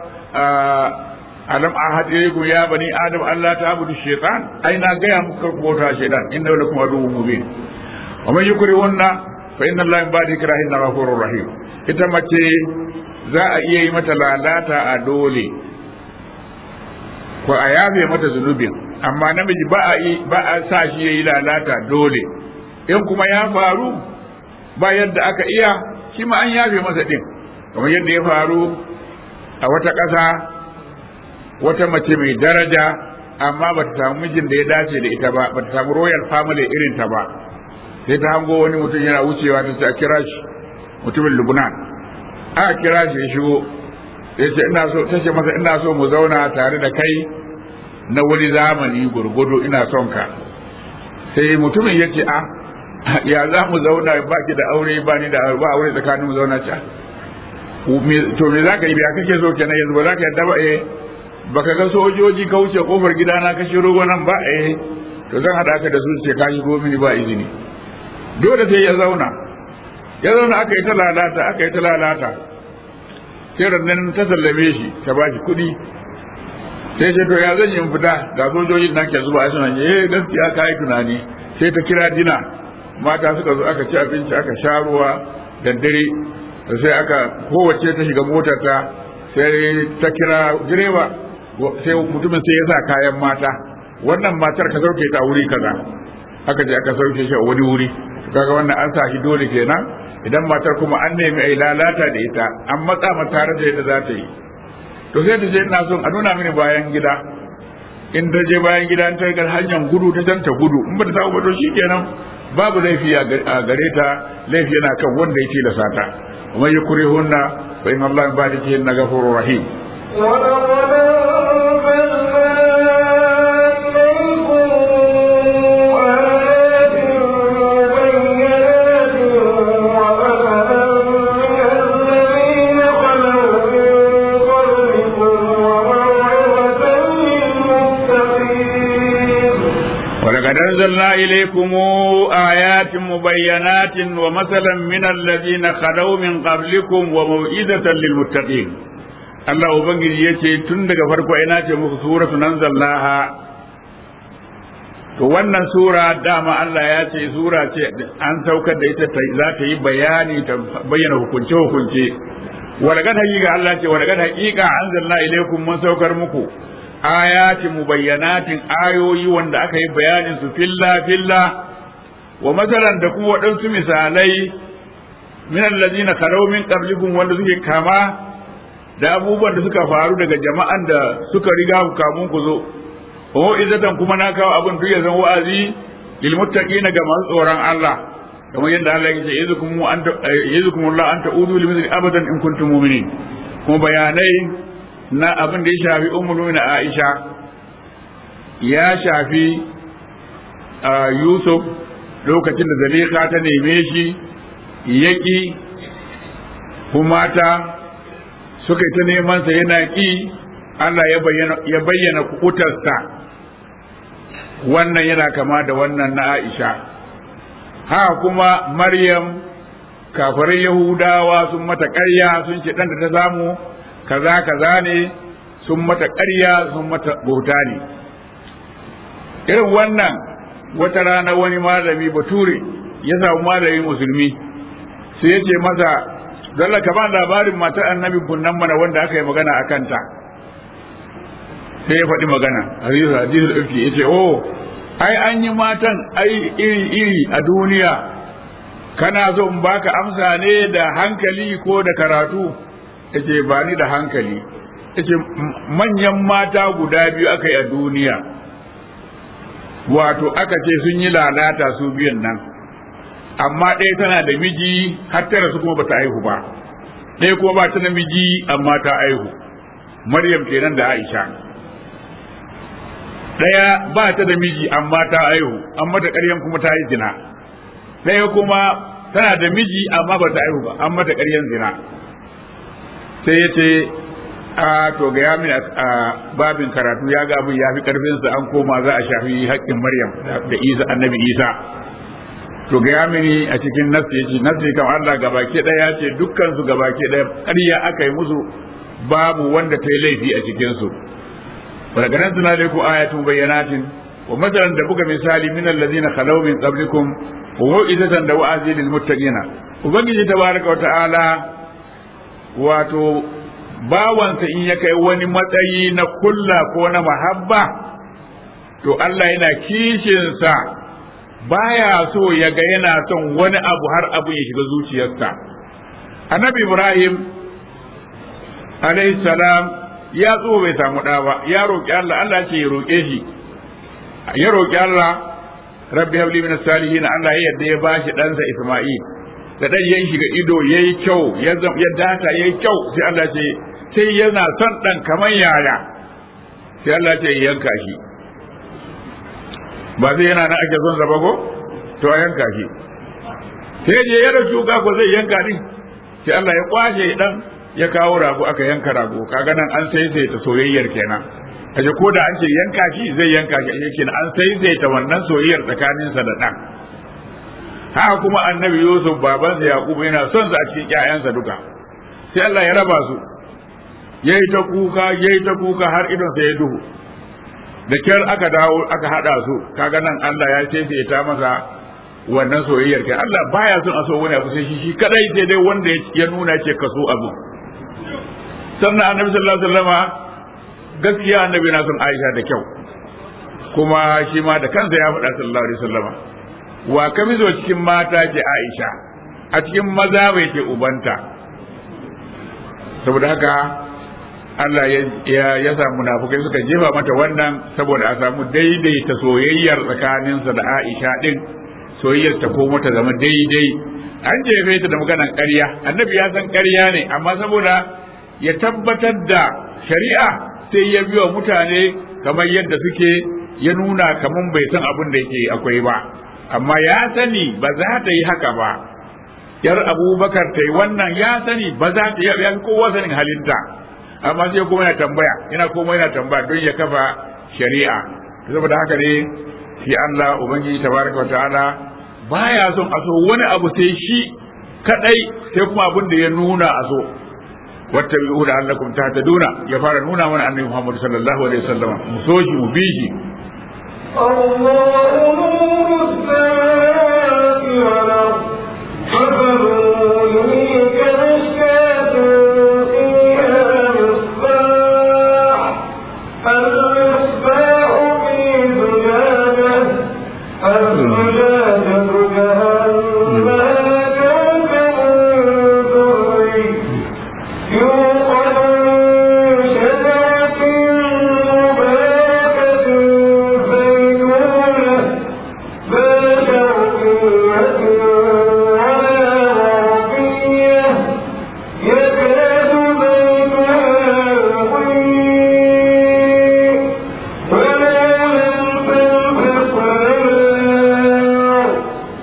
alam ahad ilaykum ya bani adam Allah ta'budu shaytan ai na ga ya muku bauta wa shedan inna lakum aduwwun mubin wa man yukrihunna fa inna Allah min ba'di ikrahin ghafurur rahim ita mace za a iya yi mata lalata a dole ko a yafe mata zunubin amma namiji ba a ba a sa shi yayi lalata dole in kuma ya faru ba yadda aka iya shi ma an yafe masa din kamar yadda ya faru a wata ƙasa wata mace mai daraja amma ba ta samu mijin da ya dace da ita ba ba ta samu royal family irin ta ba sai ta hango wani mutum yana wucewa ta ce a kira shi mutumin lubnan aka kira shi ya shigo ya ce ina so ta ce masa ina so mu zauna tare da kai na wani zamani gurgudu ina son ka sai mutumin ya ce a ya za mu zauna ba ki da aure ba ni da ba aure tsakanin mu zauna ca to me za ka yi ya kake so kenan yanzu ba za ka yadda ba eh baka ga sojoji ka wuce kofar gidana ka shiro nan ba eh to zan hada ka da su ce ka shigo mini ba izini dole sai ya zauna ya zauna aka yi ta lalata aka yi ta lalata sai nan ta sallame shi ta ba shi kuɗi sai ce to ya zan yi fita ga sojojin nan ke zuba a suna eh gaskiya ka yi tunani sai ta kira dina mata suka zo aka ci abinci aka sha ruwa da dare sai aka kowace ta shiga motar ta sai ta kira direba sai mutumin sai ya sa kayan mata wannan matar ka sauke ta wuri kaza aka je aka sauke shi a wani wuri kaga wannan an sa shi dole kenan idan matar kuma an nemi ai lalata da ita an matsa mata tare da yadda za ta yi to sai ta ce ina son a nuna mini bayan gida in ta je bayan gida ta ga hanyar gudu ta can ta gudu in ba ta samu ba to shikenan babu laifi a gare ta laifi yana kan wanda ya tilasa ta ومن يكرهن فإن الله من بعد كهن غفور رحيم
ولقد
أنزلنا إليكم آيات مبينات ومثلا من الذين خلوا من قبلكم وموئدة للمتقين Allah Ubangiji ya ce tun daga farko ina ce muku suratu nan zallaha to wannan sura dama Allah ya ce sura ce an saukar da ita za ta yi bayani ta bayyana hukunce hukunce walagat haƙiƙa Allah ce walagat haƙiƙa anzalna ilaikum mun saukar muku ayati mubayyanatin ayoyi wanda aka yi bayanin su filla filla wa masalan da kuma waɗansu misalai min allazina kharaw min qablikum wanda suke kama da abubuwan da suka faru daga jama'an da suka riga ku kamun ku zo wa izatan kuma na kawo abin duk ya zan wa'azi lil muttaqina ga masu tsoron Allah kamar yadda Allah ya ce yazukum anta yazukum Allah anta udu lil mithli abadan in kuntum mu'minin kuma bayanai na abin da ya shafi ummul na Aisha ya shafi Yusuf lokacin da Zalika ta neme shi yaki kuma ta suka yi ta neman sa yana ki Allah ya bayyana kutarsa wannan yana kama da wannan na Aisha ha kuma Maryam kafirai Yahudawa sun mata ƙarya sun ce ɗan da ta samu kaza kaza ne sun mata ƙarya sun mata bauta ne irin wannan wata rana wani malami bature ya samu malami musulmi sai ya ce masa dalla ka ba labarin matar annabi kunnan mana wanda aka yi magana a kanta sai ya faɗi magana hadisu hadisu ifki ya ce oh ai an yi matan ai iri iri a duniya kana so in baka amsa ne da hankali ko da karatu yace ba ni da hankali yace manyan mata guda biyu aka yi a duniya wato aka ce sun yi lalata su biyan nan amma ɗaya tana da miji har tara su kuma bata aihu ba ɗaya kuma ba ta da miji amma ta aihu maryam kenan da aisha ɗaya ba ta da miji amma ta aihu amma da ƙaryan kuma ta yi zina ɗaya kuma tana da miji amma ba ta aihu ba amma da ƙaryan zina sai ya ce a to ga ya mini a babin karatu ya ga abin ya fi karfinsa an koma za a shafi haƙƙin maryam da isa annabi isa to ga ya mini a cikin nasi ya ce nasi kam allah gabaki ɗaya ya ce dukkan su gabaki ɗaya ƙarya aka yi musu babu wanda ta yi laifi a cikinsu daga nan suna da ku ayatun bayyanatin wa masalan da buga misali min allazina khalaw min qablikum wa mu'izatan da wa'azi lil muttaqina ubangiji tabaraka wa ta'ala wato bawansa in ya kai wani matsayi na kulla ko na mahabba to Allah yana kishinsa baya so ya ga yana son wani abu har abu ya shiga zuciyarsa annabi ibrahim alayhi salam ya tso bai samu ɗa ba ya roƙi Allah Allah ce ya roƙe shi ya roƙi Allah rabbi habli min salihin Allah ya yadda ya bashi ɗansa Isma'il da ɗan ya shiga ido yayi kyau ya ya data yayi kyau sai Allah ce sai yana son ɗan kamar yaya sai Allah ce ya yanka shi ba sai yana nan ake son sa ba ko to a yanka shi sai je ya rasu ga ko zai yanka din sai Allah ya kwashe dan ya kawo rago aka yanka rago kaga nan an sai sai ta soyayyar kenan kaje ko da an ce yanka shi zai yanka shi yake an sai sai ta wannan soyayyar tsakaninsa da dan haka kuma annabi Yusuf babansa Yakubu yana son sa a cikin ƴaƴansa duka sai Allah ya raba su yayi ta kuka yayi ta kuka har idon sa ya duhu da kyar aka dawo aka hada su kaga nan Allah ya ce sai ta masa wannan soyayyar kai Allah baya son a so wani abu sai shi shi kadai sai dai wanda ya nuna ce ka so abu sannan annabi sallallahu alaihi wasallama gaskiya annabi na son Aisha da kyau kuma shi ma da kansa ya faɗa sallallahu alaihi wasallama wa ka mizo cikin mata ce Aisha a cikin maza bai ce ubanta saboda haka Allah ya ya sa munafukai suka jefa mata wannan saboda a samu daidaita soyayyar tsakaninsa da Aisha din soyayyar ta komo ta zama daidai an jefe ta da maganan ƙarya annabi ya san ƙarya ne amma saboda ya tabbatar da shari'a sai ya biyo mutane kamar yadda suke ya nuna kamar bai san abin da yake akwai ba amma ya sani ba za ta yi haka ba yar abubakar ta yi wannan ya sani ba za ta yi kowa sanin halinta amma sai kuma yana tambaya yana kuma yana tambaya don ya kafa shari'a saboda haka ne shi Allah ubangiji tabaraka wa ta'ala baya son a so wani abu sai shi kadai sai kuma abin da ya nuna a so wattabi'u la'allakum tahtaduna ya fara nuna mana annabi Muhammad sallallahu alaihi wasallam mu so shi mu bi shi
الله نور السماوات والأرض فذروني كمشكاة فيها مصباح المصباح في زجاجة الزجاجة كأنها كوكب دري يوقد من شجرة مباركة زيتونة ذات شرقية ولا غربية يكاد بيتها يضيء ولو لم تمسسه نار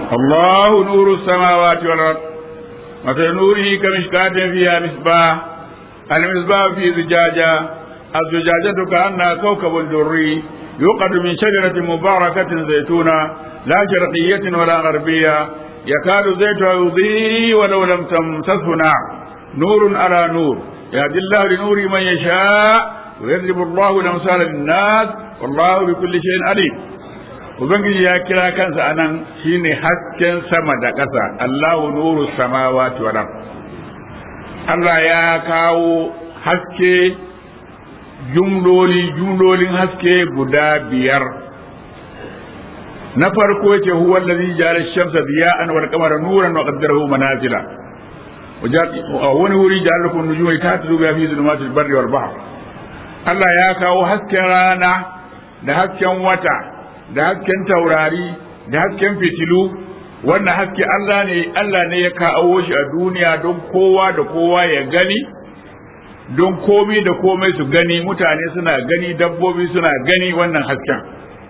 الله نور السماوات والأرض مثل نوره كمشكاة فيها مصباح المصباح في زجاجة الزجاجة كأنها كوكب دري يوقد من شجرة مباركة زيتونة لا شرقية ولا غربية يكاد زيتها يضيء ولو لم تمسسه نار نور على نور يهدي الله لنور من يشاء ويضرب الله الأمثال للناس والله بكل شيء عليم Ubangiji ya kira kansa anan shine hasken sama da ƙasa Allahu nuru samawati wal Allah ya kawo haske jumloli jumlolin haske guda biyar na farko yace huwa allazi ja'ala ash-shamsa diya'an wal qamara nuran wa qaddarahu manazila wani wuri ja'ala lakum nujuma tahtadu biha fi dhulumatil barri wal bahr Allah ya kawo hasken rana da hasken wata da hasken taurari da hasken fitilu wannan haske Allah ne Allah ne ya kawo shi a duniya don kowa da kowa ya gani don komai da komai su gani mutane suna gani dabbobi suna gani wannan hasken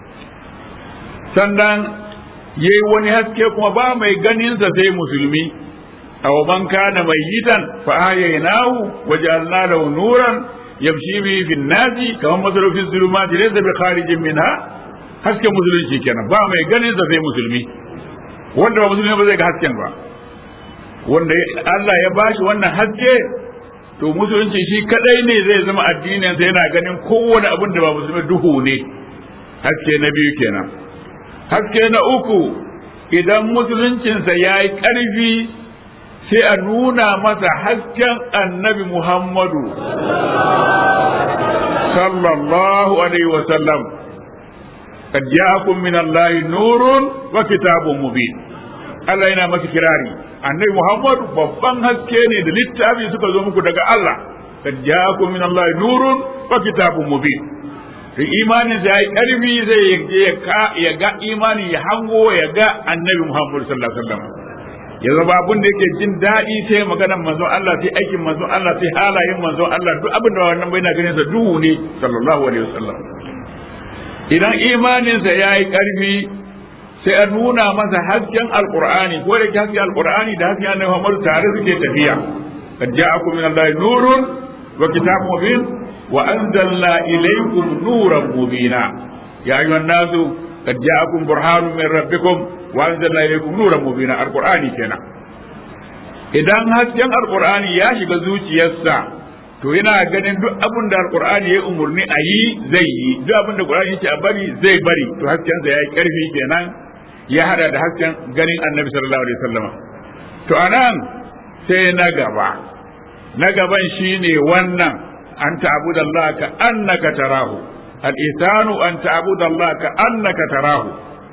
sannan ya yi wani haske kuma ba mai ganinsa sai musulmi a waban kana mai yitan fa ahyaynahu wa ja'alna lahu nuran yamshi bi fi nasi kamar masarufin zulumati laysa bi kharijin minha hasken musulunci kenan ba mai ganinsa sai musulmi wanda ba musulmi ba zai ga hasken ba wanda Allah ya bashi wannan haske to musulunci shi kadai ne zai zama addinin sa yana ganin kowane abin da ba musulmi duhu ne haske na biyu kenan haske na uku idan musuluncinsa ya yi ƙarfi sai a nuna masa hasken annabi Muhammadu sallallahu alaihi wasallam قد جاءكم من الله نور وكتاب مبين Allah yana masa kirari annabi Muhammadu babban haske ne da littafi suka zo muku daga Allah kad ja'akum min Allah nurun wa kitabun mubin to imanin da yayi karfi zai ya ka ya ga imani ya hango ya ga annabi Muhammadu sallallahu alaihi wasallam ya zama abin da yake jin daɗi sai maganar manzon Allah sai aikin manzon Allah sai halayen manzon Allah duk abin da wannan bai na ganin sa duhu ne sallallahu alaihi wasallam idan imaninsa ya yi ƙarfi sai a nuna masa hasken alƙur'ani ko da hasken alƙur'ani da hasken annabi Muhammad tare suke tafiya kad ja'akum min Allah nurun wa kitabun mubin wa anzalna ilaykum nuran mubina ya ayyuhan nasu kad ja'akum burhanun min rabbikum wa anzalna ilaykum nuran mubina alƙur'ani kenan idan hasken alƙur'ani ya shiga zuciyarsa to yana ganin duk abin da alqur'ani ya umurni a yi zai yi duk abin da qur'ani yake a bari zai bari to hasken sa yayi karfi kenan ya hada da hasken ganin annabi sallallahu alaihi wasallam to anan sai na gaba na gaban shine wannan an ta'budallah ka annaka tarahu al-ihsanu an ta'budallah ka annaka tarahu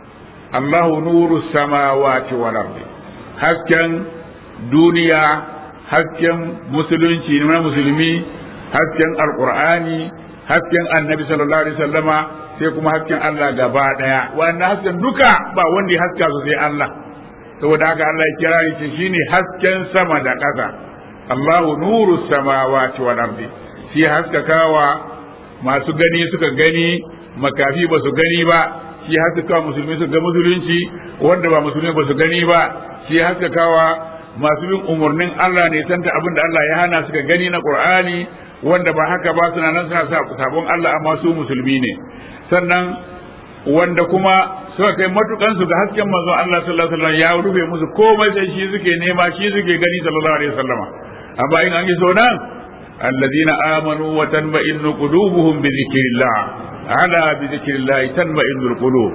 Allahu nuru samawati wal ardi hasken duniya hasken musulunci na musulmi hasken alqur'ani hasken annabi sallallahu alaihi wasallama sai kuma hasken Allah gaba daya wannan hasken duka ba wanda ya haska su sai Allah saboda haka Allah ya kira shi shine hasken sama da ƙasa Allahu nuru samawati wal ardi shi haskakawa masu gani suka gani makafi ba su gani ba shi haskakawa musulmi su ga musulunci wanda ba musulmi ba su gani ba shi haskakawa masu bin umarnin Allah ne santa abin da Allah ya hana suka gani na Qur'ani wanda ba haka ba suna nan suna sa sabon Allah amma su musulmi ne sannan wanda kuma suka kai matukan su ga hasken manzon Allah sallallahu alaihi wasallam ya rufe musu komai sai shi suke nema shi suke gani sallallahu alaihi wasallam amma in an yi so nan الذين آمنوا وتنمئن قلوبهم بذكر الله على بذكر الله تنمئن القلوب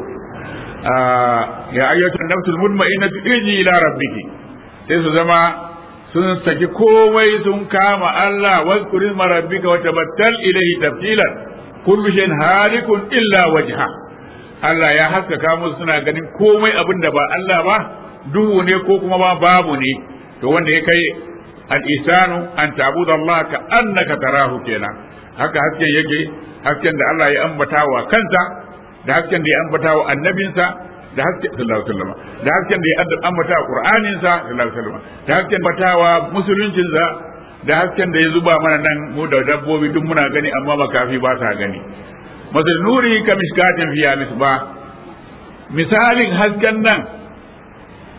آه يا أيها النفس المطمئنة ارجعي إلى ربك sai su zama sun saki komai sun kama Allah wazkuri marabbika wa tabattal ilayhi tabtilan kullu shay'in halikun illa wajha Allah ya haskaka musu suna ganin komai abin da ba Allah ba duhu ne ko kuma ba babu ne to wanda ya kai al-isanu an ta'budu Allah ka annaka tarahu kenan haka hasken yake hasken da Allah ya ambata wa kansa da hasken da ya ambata wa annabinsa da hasken sallallahu alaihi wasallam da hasken da ya ambata wa qur'anin sa sallallahu alaihi wasallam da hasken batawa musuluncin sa da hasken da ya zuba mana nan mu da dabbobi duk muna gani amma makafi ba sa gani masal nuri ka miskatin fiya misba misalin hasken nan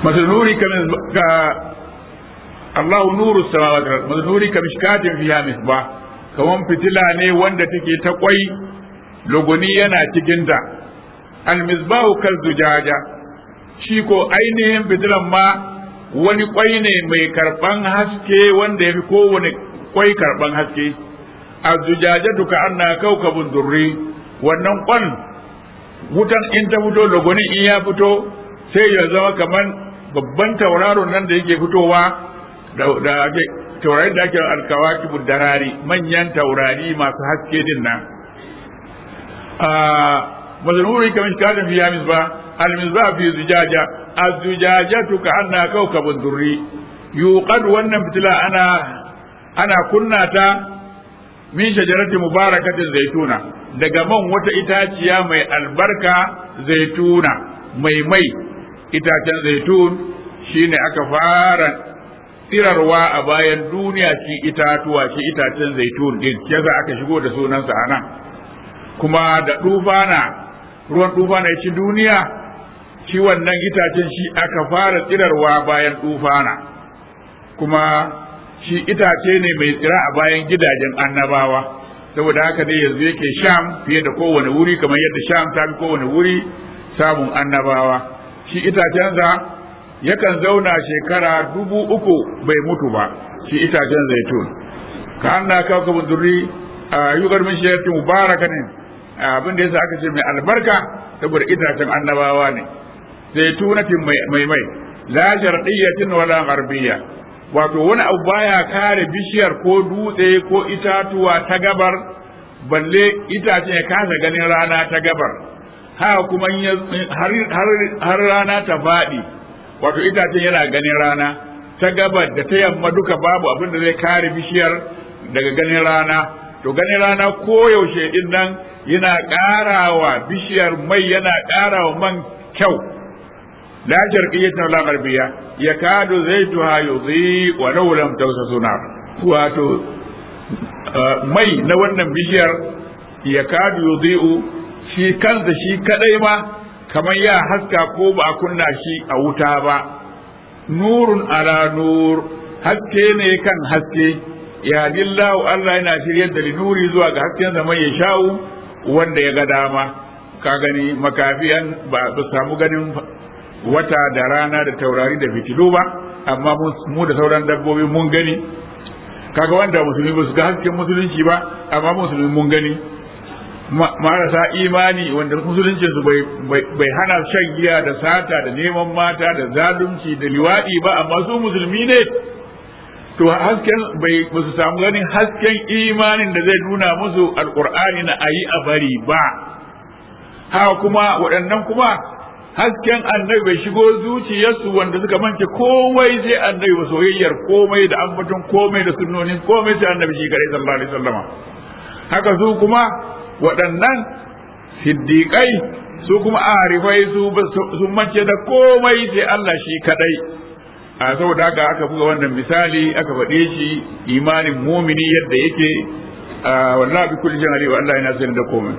مثل نوري ka Allahu nuru samawati wal ardi nuri ka mishkatin fiha misbah kaman fitila ne wanda take ta kwai logoni yana cikin ta al misbahu kal zujaja shi ko ainihin fitilan ma wani kwai ne mai karban haske wanda yafi kowane kwai karban haske azujajatu ka anna kaukabun durri wannan kwan wutan in ta fito logoni in ya fito sai ya zama kaman babban tauraron nan da yake fitowa da ake taurari da ake alkawaki darari manyan taurari masu haske din nan mazanuri kamar kadin fi yamis ba almisba fi zujaja azujajatu ka anna kawkabun durri yuqad wannan fitila ana ana kunna ta min shajarati mubarakatin zaituna daga man wata itaciya mai albarka zaituna mai mai itacen zaitun shine aka fara tsirarwa a bayan duniya shi itatuwa shi itacen zaitun din yasa aka shigo da sunansa a nan kuma da dufana ruwan dufana ya ci duniya shi wannan itacen shi aka fara tsirarwa bayan dufana kuma shi itace ne mai tsira a bayan gidajen annabawa saboda haka dai yanzu yake sham fiye da kowane wuri kamar yadda sham ta fi kowane wuri samun annabawa shi itacensa yakan zauna shekara dubu uku bai mutu ba shi itacen zaitun ka anna kawkabun durri a yugar min shayarti mubaraka ne abin da yasa aka ce mai albarka saboda itacen annabawa ne zaitunatin mai mai la sharqiyyatin wala gharbiyya wato wani abu baya kare bishiyar ko dutse ko itatuwa ta gabar balle itacen ya kasa ganin rana ta gabar haka kuma har rana ta faɗi wato itacen yana ganin rana ta gabar da ta yamma duka babu abin da zai kare bishiyar daga ganin rana to ganin rana koyaushe din nan yana ƙarawa bishiyar mai yana ƙarawa man kyau la sharqiyyatan la gharbiyya yakadu zaytuha yudhi wa law lam tawsasuna wato mai na wannan bishiyar yakadu yudhi'u shi kansa shi kadai ma kamar ya haska ko ba a kunna shi a wuta ba nurun ala nur haske ne kan haske ya dillahu Allah yana shiryar da nuri zuwa ga hasken zaman ya sha'u wanda ya ga dama ka gani makafiyan ba su samu ganin wata da rana da taurari da fitilu ba amma mu da sauran dabbobi mun gani kaga wanda musulmi ba su ga hasken musulunci ba amma musulmi mun gani marasa imani wanda musulunci su bai hana shan giya da sata da neman mata da zalunci da liwaɗi ba amma su musulmi ne to hasken bai ba su samu ganin hasken imanin da zai nuna musu alkur'ani na ayi a bari ba haka kuma waɗannan kuma hasken annabi bai shigo zuciyarsu wanda suka mance komai sai annabi ba soyayyar komai da ambaton komai da sunnonin komai sai annabi shi kare sallallahu alaihi wasallama haka su kuma waɗannan siddiƙai su kuma arifai su sun mance da komai sai Allah shi kadai a saboda haka aka buga wannan misali aka faɗe shi imanin mumini yadda yake wallahi bi kulli shay'in wa Allah yana sanin da komai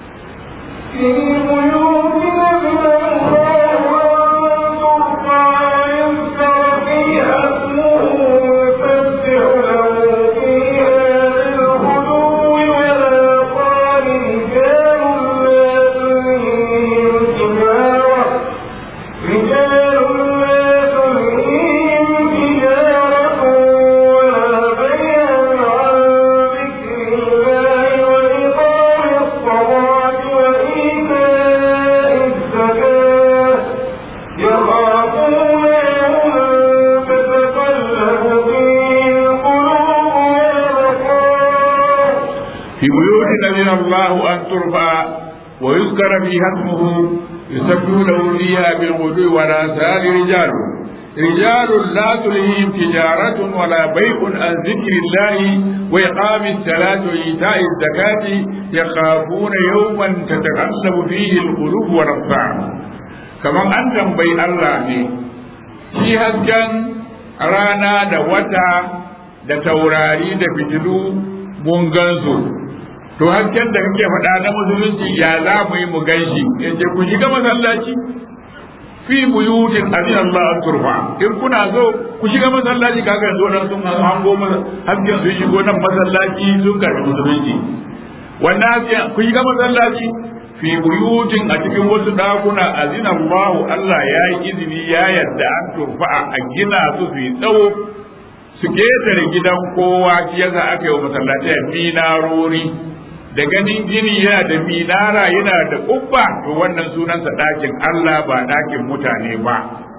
الله أن ترفع ويذكر فيها اسمه يسبح له فيها بالغدو ولا سال رجال رجال لا تلهيهم تجارة ولا بيع عن ذكر الله وإقام الصلاة وإيتاء الزكاة يخافون يوما تتقلب فيه القلوب والأبصار كما أنتم بين الله في هزجا رانا da wata da taurari da fitilu mun gansu to hasken da kake faɗa na musulunci ya za mu yi mu ganshi yace ku shiga masallaci fi buyutin azin Allah an turfa in kuna zo ku shiga masallaci kaga yanzu wannan sun hango masa hasken sun shigo nan masallaci sun karbi musulunci wannan ku shiga masallaci fi buyutin a cikin wasu dakuna azin Allah Allah ya yi izini ya yarda an turfa a gina su su yi tsawo su ketare gidan kowa shi yasa aka yi wa masallaci minarori da ganin gini yana da minara yana da kubba to wannan sunansa ɗakin Allah ba ɗakin mutane ba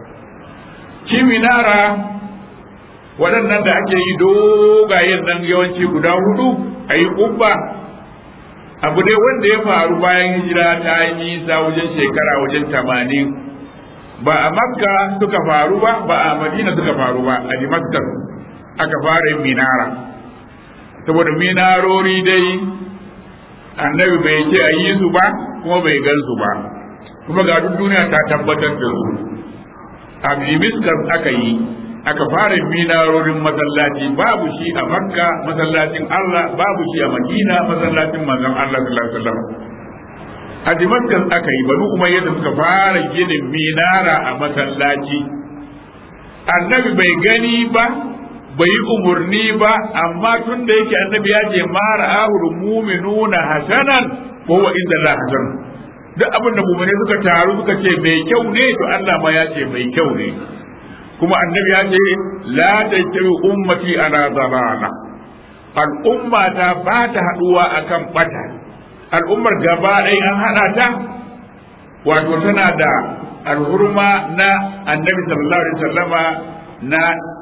shi minara waɗannan da ake yi dogayen nan yawanci guda hudu a yi kubba abu dai wanda ya faru bayan hijira ta yi nisa wajen shekara wajen tamanin ba a makka suka faru ba ba a madina suka faru ba a dimaskas aka fara yin minara saboda minarori dai annabi bai ce a yi su ba kuma bai gan su ba kuma ga duk duniya ta tabbatar da su a miskas aka yi aka fara minarorin masallaci babu shi a makka masallacin allah babu shi a madina masallacin manzon allah sallallahu alaihi wasallam a dimaskas aka yi bari kuma yadda suka fara ginin minara a masallaci annabi bai gani ba bai yi umarni ba amma tun da yake annabi ya ce ma ra'ahul mu'minuna hasanan ko wa inda la hasan duk abin da mu'mini suka taru suka ce mai kyau ne to Allah ma ya ce mai kyau ne kuma annabi ya ce la tajri ummati ala dalala al'umma ta ba ta haduwa akan bata al'ummar gaba ɗaya an hada ta wato tana da alhurma na annabi sallallahu alaihi wasallama na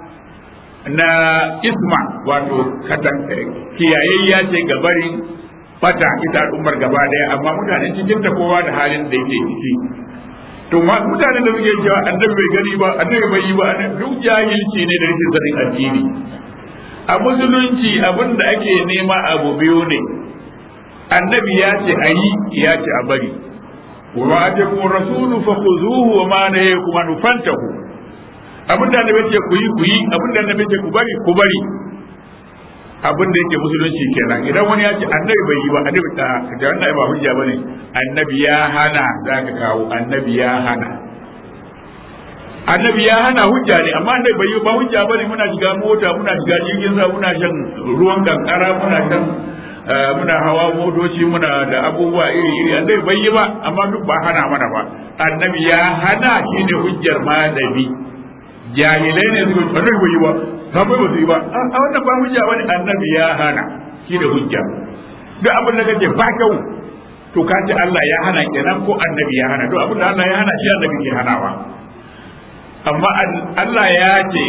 na isma wato kiyayayya ce gabarin fata ita al'ummar gaba daya amma mutanen cikin ta kowa da halin da yake ciki to mutanen da suke cewa annabi bai gani ba annabi bai yi ba duk jahilci ne da rikin sanin addini a musulunci abin da ake nema abu biyu ne annabi ya ce a yi ya ce a bari wa atakum rasulu fakhuzuhu wa ma nahayakum an fantahu abin da annabi ce ku yi ku yi abin da annabi ce ku bari ku bari abin da yake musulunci kenan idan wani ya ce annabi bai yi ba annabi ta da wannan ba hujja bane annabi ya hana zaka kawo annabi ya hana annabi ya hana hujja ne amma annabi bai yi ba hujja bane muna shiga mota muna shiga jirgin sa muna shan ruwan kankara muna shan muna hawa motoci muna da abubuwa iri iri annabi bai yi ba amma duk ba hana mana ba annabi ya hana shine hujjar malami jahilai ne suka annabi bai yi ba sabai ba su yi ba a wannan ba hujja bane annabi ya hana shi da hujja duk abin da kace ba kyau to ka ce Allah ya hana kenan ko annabi ya hana duk abin da Allah ya hana shi annabi ke hanawa amma Allah ya ce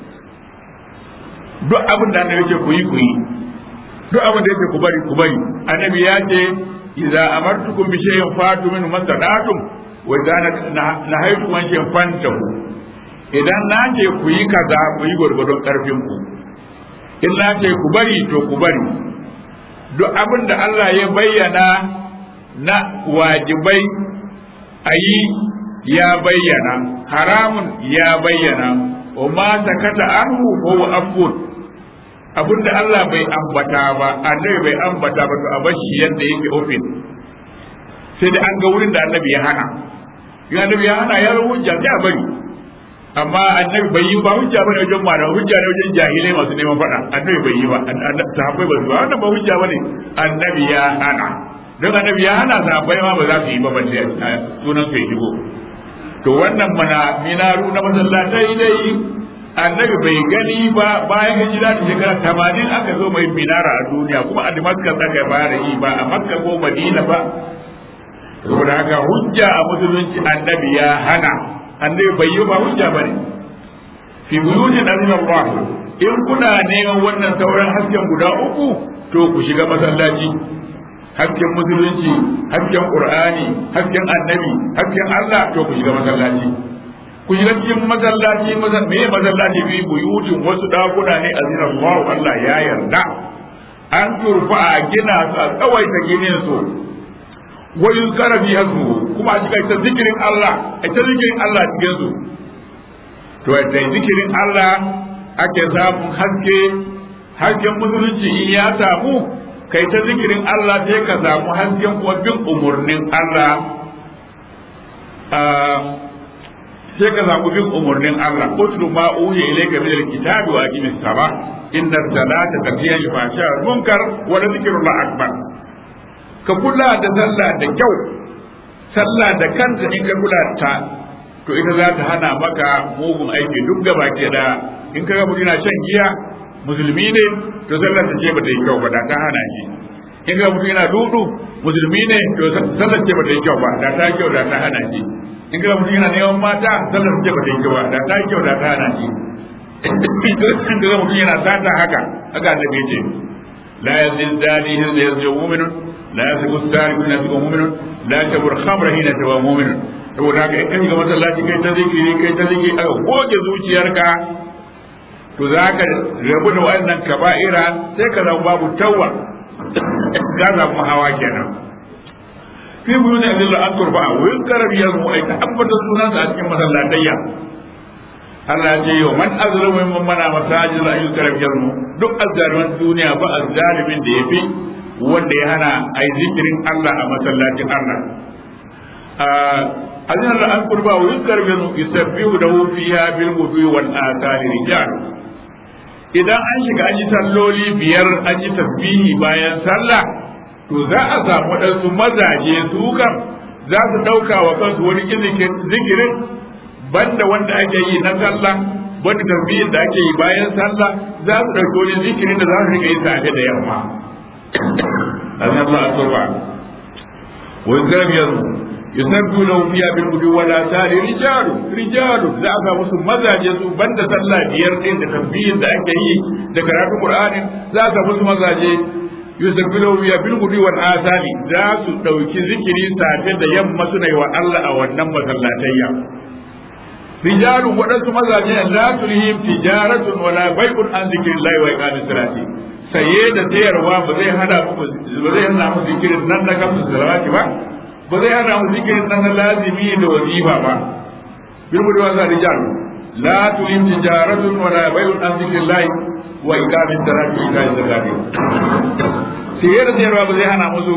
duk abin da annabi ce ku yi ku yi duk abin da yake ku bari ku bari annabi ya ce idza amartukum bi shay'in fatu min masada'tum wa idza nahaytukum an shay'in fantahu idan na ce ku yi kaza ku yi gwargwadon karfin ku in na ce ku bari to ku bari duk abin da Allah ya bayyana na wajibai a yi ya bayyana haramun ya bayyana wa ma sakata anhu ko wa afun abin da Allah bai ambata ba annabi bai ambata ba to a bashi yadda yake ofin sai da an ga wurin da annabi ya hana ya annabi ya hana ya hujja sai a bari amma annabi bai yi ba hujja bane wajen malamai hujja ne wajen jahilai masu neman faɗa annabi bai yi ba sahabbai ba su ba wannan ba hujja bane annabi ya hana don annabi ya hana sahabbai ma ba za su yi ba balle sunan sai shigo to wannan mana minaru na masallatai dai annabi bai gani ba bayan hijira da shekara tamanin aka zo mai minara a duniya kuma a damascus aka fara yi ba a makka ko madina ba saboda haka hujja a musulunci annabi ya hana annabi bai yi ba hujja ba ne fi buyutin azina Allah in kuna neman wannan sauran hasken guda uku to ku shiga masallaci hasken musulunci hasken qur'ani hasken annabi hasken Allah to ku shiga masallaci ku shiga cikin masallaci me masallaci bi buyutin wasu dakuna ne azina Allah Allah ya yarda an turfa a gina su a tsawaita ginin su wa yuzkara fi hasmu kuma a cikin zikirin Allah a ta zikirin Allah cikin su to da zikirin Allah ake samun haske hasken musulunci in ya samu kai ta zikirin Allah sai ka samu hasken kuma bin umurnin Allah sai ka zaɓi bin umarnin Allah utlu ma uhiya ilayka min alkitabi wa aqimis salah inna salata tanhiya anil fahsha wal munkar wa la dhikrullah akbar ka kula da sallah da kyau sallah da kanta in ka kula ta to ita za ta hana maka mugun aiki duk gaba ke da in ka ga mutum yana shan giya musulmi ne to sallar ta ce ba ta yi kyau ba da ta hana shi in ga mutum yana dudu musulmi ne to sallar ce ba ta yi kyau ba da ta yi kyau da ta hana shi in ga mutum yana neman mata sallar ce ba ta yi kyau ba da ta yi kyau da ta hana shi in ga mutum yana sata haka haka annabi ce la yazil dali hin da yazil mu'minun la yasibu sariqun yasibu mu'minun la tabur khamra hina tawa mu'minun saboda haka in ka shiga masallaci kai ta zikiri kai ta zikiri aka goge zuciyarka to za ka rabu da wannan kaba'ira sai ka zama babu tawwa ka samu hawa kenan fi buyu ne Allah an turba a wurin karabiyar mu ai ta ambata sunansa a cikin masallatayya Allah ya ce yau man azlamu mimman mana masajid la yukarabiyar mu duk azzaliman duniya ba azzalimin da yafi wanda ya hana ai zikirin Allah a masallacin Allah azina da an kurba wa yuzkar bin yusabbihu lahu fiha bil ghudwi wal athari rijal idan an shiga an yi salloli biyar an yi tasbihi bayan sallah to za a samu waɗansu mazaje su kan za su ɗauka wa kansu wani zikirin banda wanda ake yi na sallah wanda tasbihin da ake yi bayan sallah za su ɗauki wani zikirin da za su riƙa yi safe da yamma azina Allah a turba wa yuzkar yusabbu lahu fiha bil gudu wala tari rijalu rijalu za a musu mazaje su banda sallah biyar din da tasbihin da ake yi da karatu qur'anin za a musu mazaje yusabbu lahu fiha bil gudu wal asali za su dauki zikiri safe da yamma suna yi wa Allah a wannan masallatayya rijalu waɗansu mazaje la tulhim tijaratun wala bai'un an zikrillahi wa iqamis salati saye da sayarwa ba zai hada ba zai hana mu zikirin nan da kamsu salawati ba ba zai hana mu zikirin nan na lazimi da wazifa ba bilmu da wasa rijal la tulim tijaratun wa la bay'un an zikrillahi wa iqamis salati wa ita'iz zakati sayar da sayarwa ba zai hana musu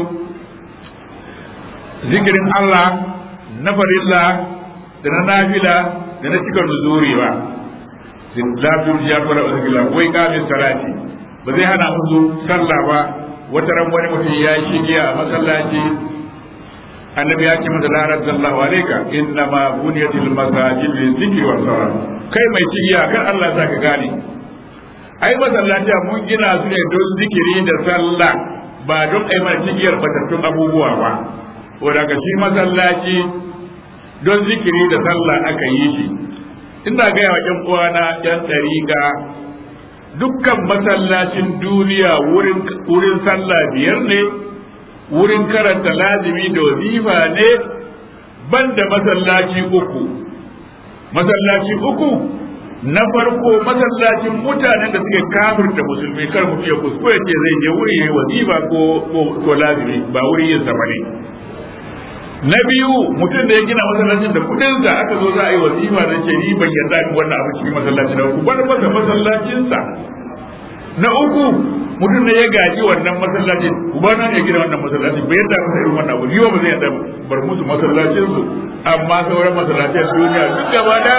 zikirin Allah na farilla da na nafila da na cikar nuzuri ba la turjiya wa la zikrillah wa iqamis salati ba zai hana musu sallah ba wata ran wani mutum ya shige a masallaci annabi ya ce masa la radallahu alayka inna ma buniyatil masajid lil zikri was salat kai mai cigiya kan Allah sa ka gane ai masallaci mun gina su ne don zikiri da sallah ba don ai mana cigiyar batattun abubuwa ba ko daga shi masallaci don zikiri da sallah aka yi shi ina gaya wa ƴan uwana ƴan ɗariƙa dukkan masallacin duniya wurin sallah biyar ne wurin karanta lazimi da wazifa ne banda masallaci uku masallaci uku na farko masallacin mutanen da suke kafirta musulmi kar mutum ya kuskure ce zai je wuri ya wazifa ko ko lazimi ba wuri yin sa bane na biyu mutum da ya gina masallacin da kudin sa aka zo za a yi wazifa da ce ni ban yarda in wannan abu cikin masallacin da ku bar masa masallacin sa na uku mutum da ya gaji wannan masallacin ubana ne ya gina wannan masallacin bai yadda masa irin wannan abu yiwa ba zai yadda bar musu masallacin su amma sauran masallacin duniya duk gaba da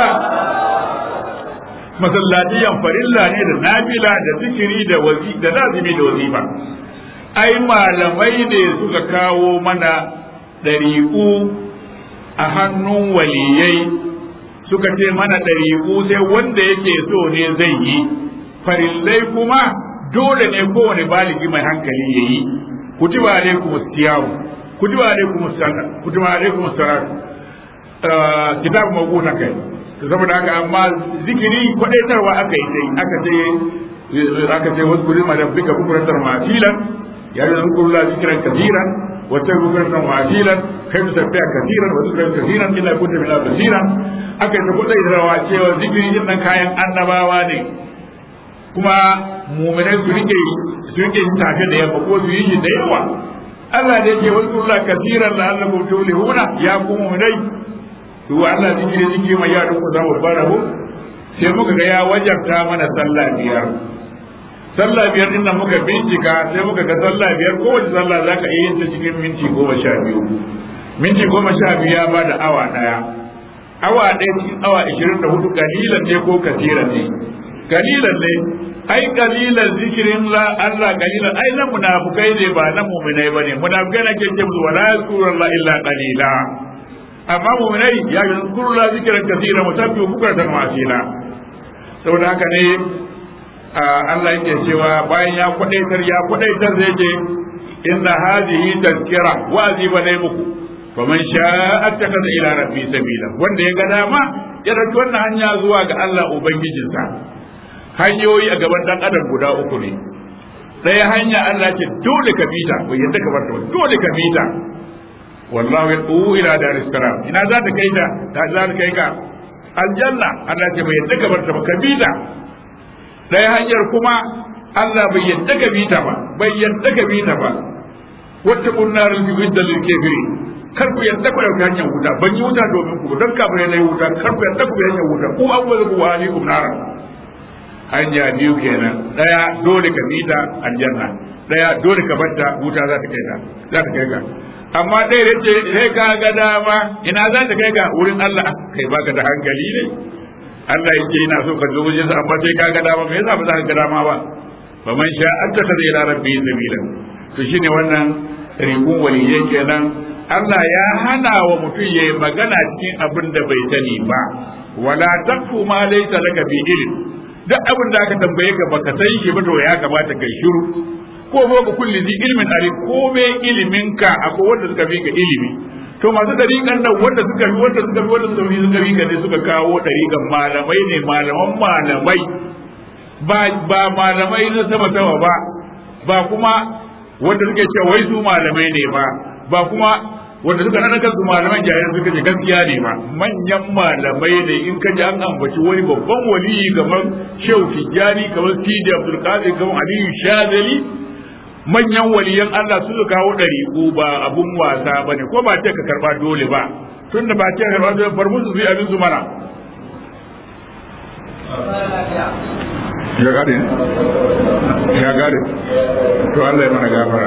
masallatiyan farilla ne da nafila da zikiri da wazi da lazimi da wazifa ai malamai ne suka kawo mana ɗariƙu a hannun waliyai suka ce mana ɗariƙu sai wanda yake so ne zai yi farillai kuma dole ne kowane baligi mai hankali ya yi kutiba alaikum siyamu kutiba alaikum salat kutiba alaikum salat kitab mawquta kai to saboda haka amma zikiri kwadaitarwa aka yi sai aka ce aka ce wasu kuri ma da bika bukuratan masilan ya da zikru la zikran kathiran wa tabukuratan masilan kai musabbiha kathiran wa zikran kathiran illa kunta min basiran aka yi kwadaitarwa cewa zikiri din nan kayan annabawa ne kuma muminai su rike su rike shi tafe da yamma ko su yi shi da yawa Allah da yake wasu Allah kasiran la Allah tuflihuna ya ku muminai to Allah zikiri zikiri mai yaran ku za mu fara ho sai muka ga ya wajabta mana sallah biyar sallah biyar din nan muka bincika sai muka ga sallah biyar kowace sallah za ka iya yin ta cikin minti goma sha biyu minti goma sha biyu ya ba da awa daya awa ɗaya cikin awa ishirin da hudu kalilan ne ko kasiran ne kalilan ne ai kalilan zikirin la Allah kalilan ai na munafukai ne ba na mu'minai ba ne munafukai na ke ce musu wala yazkurullah illa qalila amma mu'minai ya yazkurullah zikran kasira musabbihu bukratan wa asila saboda haka ne Allah yake cewa bayan ya kwadaitar ya kwadaitar zai ce inna hadhihi tazkira wa'azi ba dai muku faman sha'a attakaza ila rabbi sabila wanda ya ga dama ya dauki wannan hanya zuwa ga Allah ubangijinsa hanyoyi a gaban dan adam guda uku ne ɗaya hanya Allah ce dole ka bita bai yadda ka barta dole ka bita wallahu yad'u ila daris salam ina za ta kai ta ta za ta kai ka aljanna Allah ce bai yadda ka barta ba ka bita ɗaya hanyar kuma Allah bai yadda ka bita ba bai yadda ka bita ba wata kunnar al-jibid lil kafirin kar ku yadda ku dauki hanyar wuta ban yi wuta domin ku don kafirai na yi wuta kar ku yadda ku hanyar wuta ku an wani ku wani ku nara hanya biyu kenan daya dole ka bita aljanna daya dole ka batta wuta za ta kai ka za ta kai ka amma dai yace sai ka ga dama ina za ta kai ka wurin Allah kai baka da hankali ne Allah yake ina so ka zo wajen sa amma sai ka ga dama me yasa ba za ka ga dama ba fa man sha attaka ila rabbi sabila to shine wannan rikun waliyai kenan Allah ya hana wa mutum ya yi magana cikin abin da bai sani ba wala taqfu ma laysa laka bi ilm duk abin da aka tambaye ka baka san shi ba to ya kamata kai shiru ko ba ka kulli zi ilmin ari ko me ilimin ka akwai wanda suka fi ka ilimi to masu dariƙan nan wanda suka bi wanda suka bi wanda suka bi suka bi ka ne suka kawo dariƙan malamai ne malaman malamai ba ba malamai na sama sama ba ba kuma wanda suke cewa wai su malamai ne ba ba kuma wanda suka nada kansu malaman jahilai suka ce gaskiya ne ba manyan malamai ne in ka ji an ambaci wani babban waliyi kamar Shehu Tijjani kamar Sidi Abdul Qadir kamar Aliyu Shazali manyan waliyan Allah su suka kawo ɗariƙu ba abun wasa ba ne ko ba ce ka karba dole ba tun da ba ce ka karba dole bar musu su yi abin su mana ya gane ya gane to Allah ya mana gafara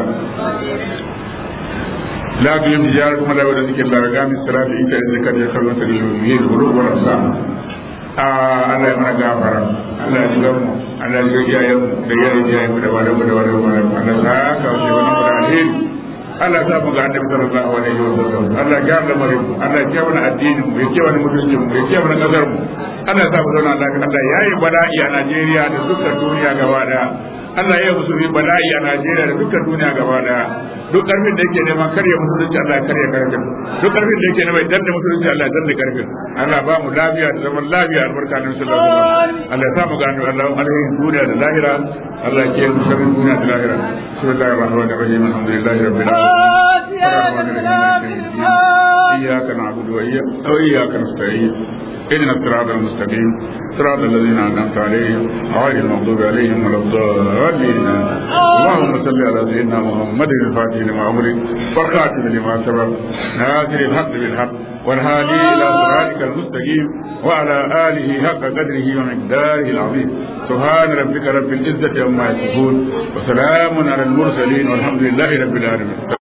لا تجب تجاركم ولا ولا ذكر الله رقام الصلاة إنت إذا كان يخلون سبيل المؤمنين الغلو والأبصار Allah ya mana gafara Allah ya jigar mu Allah ya jigar iyayen mu da iyayen iyayen mu da wale mu da wale mu da Allah ya sa ka wuce wani mu da alheri Allah ya sa mu ga annabi sallallahu alaihi wa sallam Allah ya gyara lamarin mu Allah ya kiyaye addinin mu ya kiyaye mutuncin mu ya kiyaye kasar mu Allah ya sa mu zauna lafiya Allah ya yi bala'i a Najeriya da dukkan duniya gaba daya Allah ya musulmi bala'i a Najeriya da dukkan duniya gaba daya duk karfin da yake neman karya musulunci Allah ya karya karfin duk karfin da yake neman danne musulunci Allah ya danne karfin Allah ba mu lafiya da zaman lafiya albarka na sallallahu alaihi wasallam Allah ya sa mu gano Allah alaihi duniya da lahira Allah ya kiyaye mu sharrin duniya da lahira bismillahir rahmanir rahim alhamdulillahi rabbil alamin إياك نعبد وإياك أو إياك نستعين اهدنا الصراط المستقيم صراط الذين أنعمت عليهم غير المغضوب عليهم ولا الضالين اللهم صل على سيدنا محمد الفاتح لما أمرك والخاتم لما سبق ناصر الحق بالحق والهادي إلى صراطك المستقيم وعلى آله حق قدره ومقداره العظيم سبحان ربك رب العزة عما يصفون وسلام على المرسلين والحمد لله رب العالمين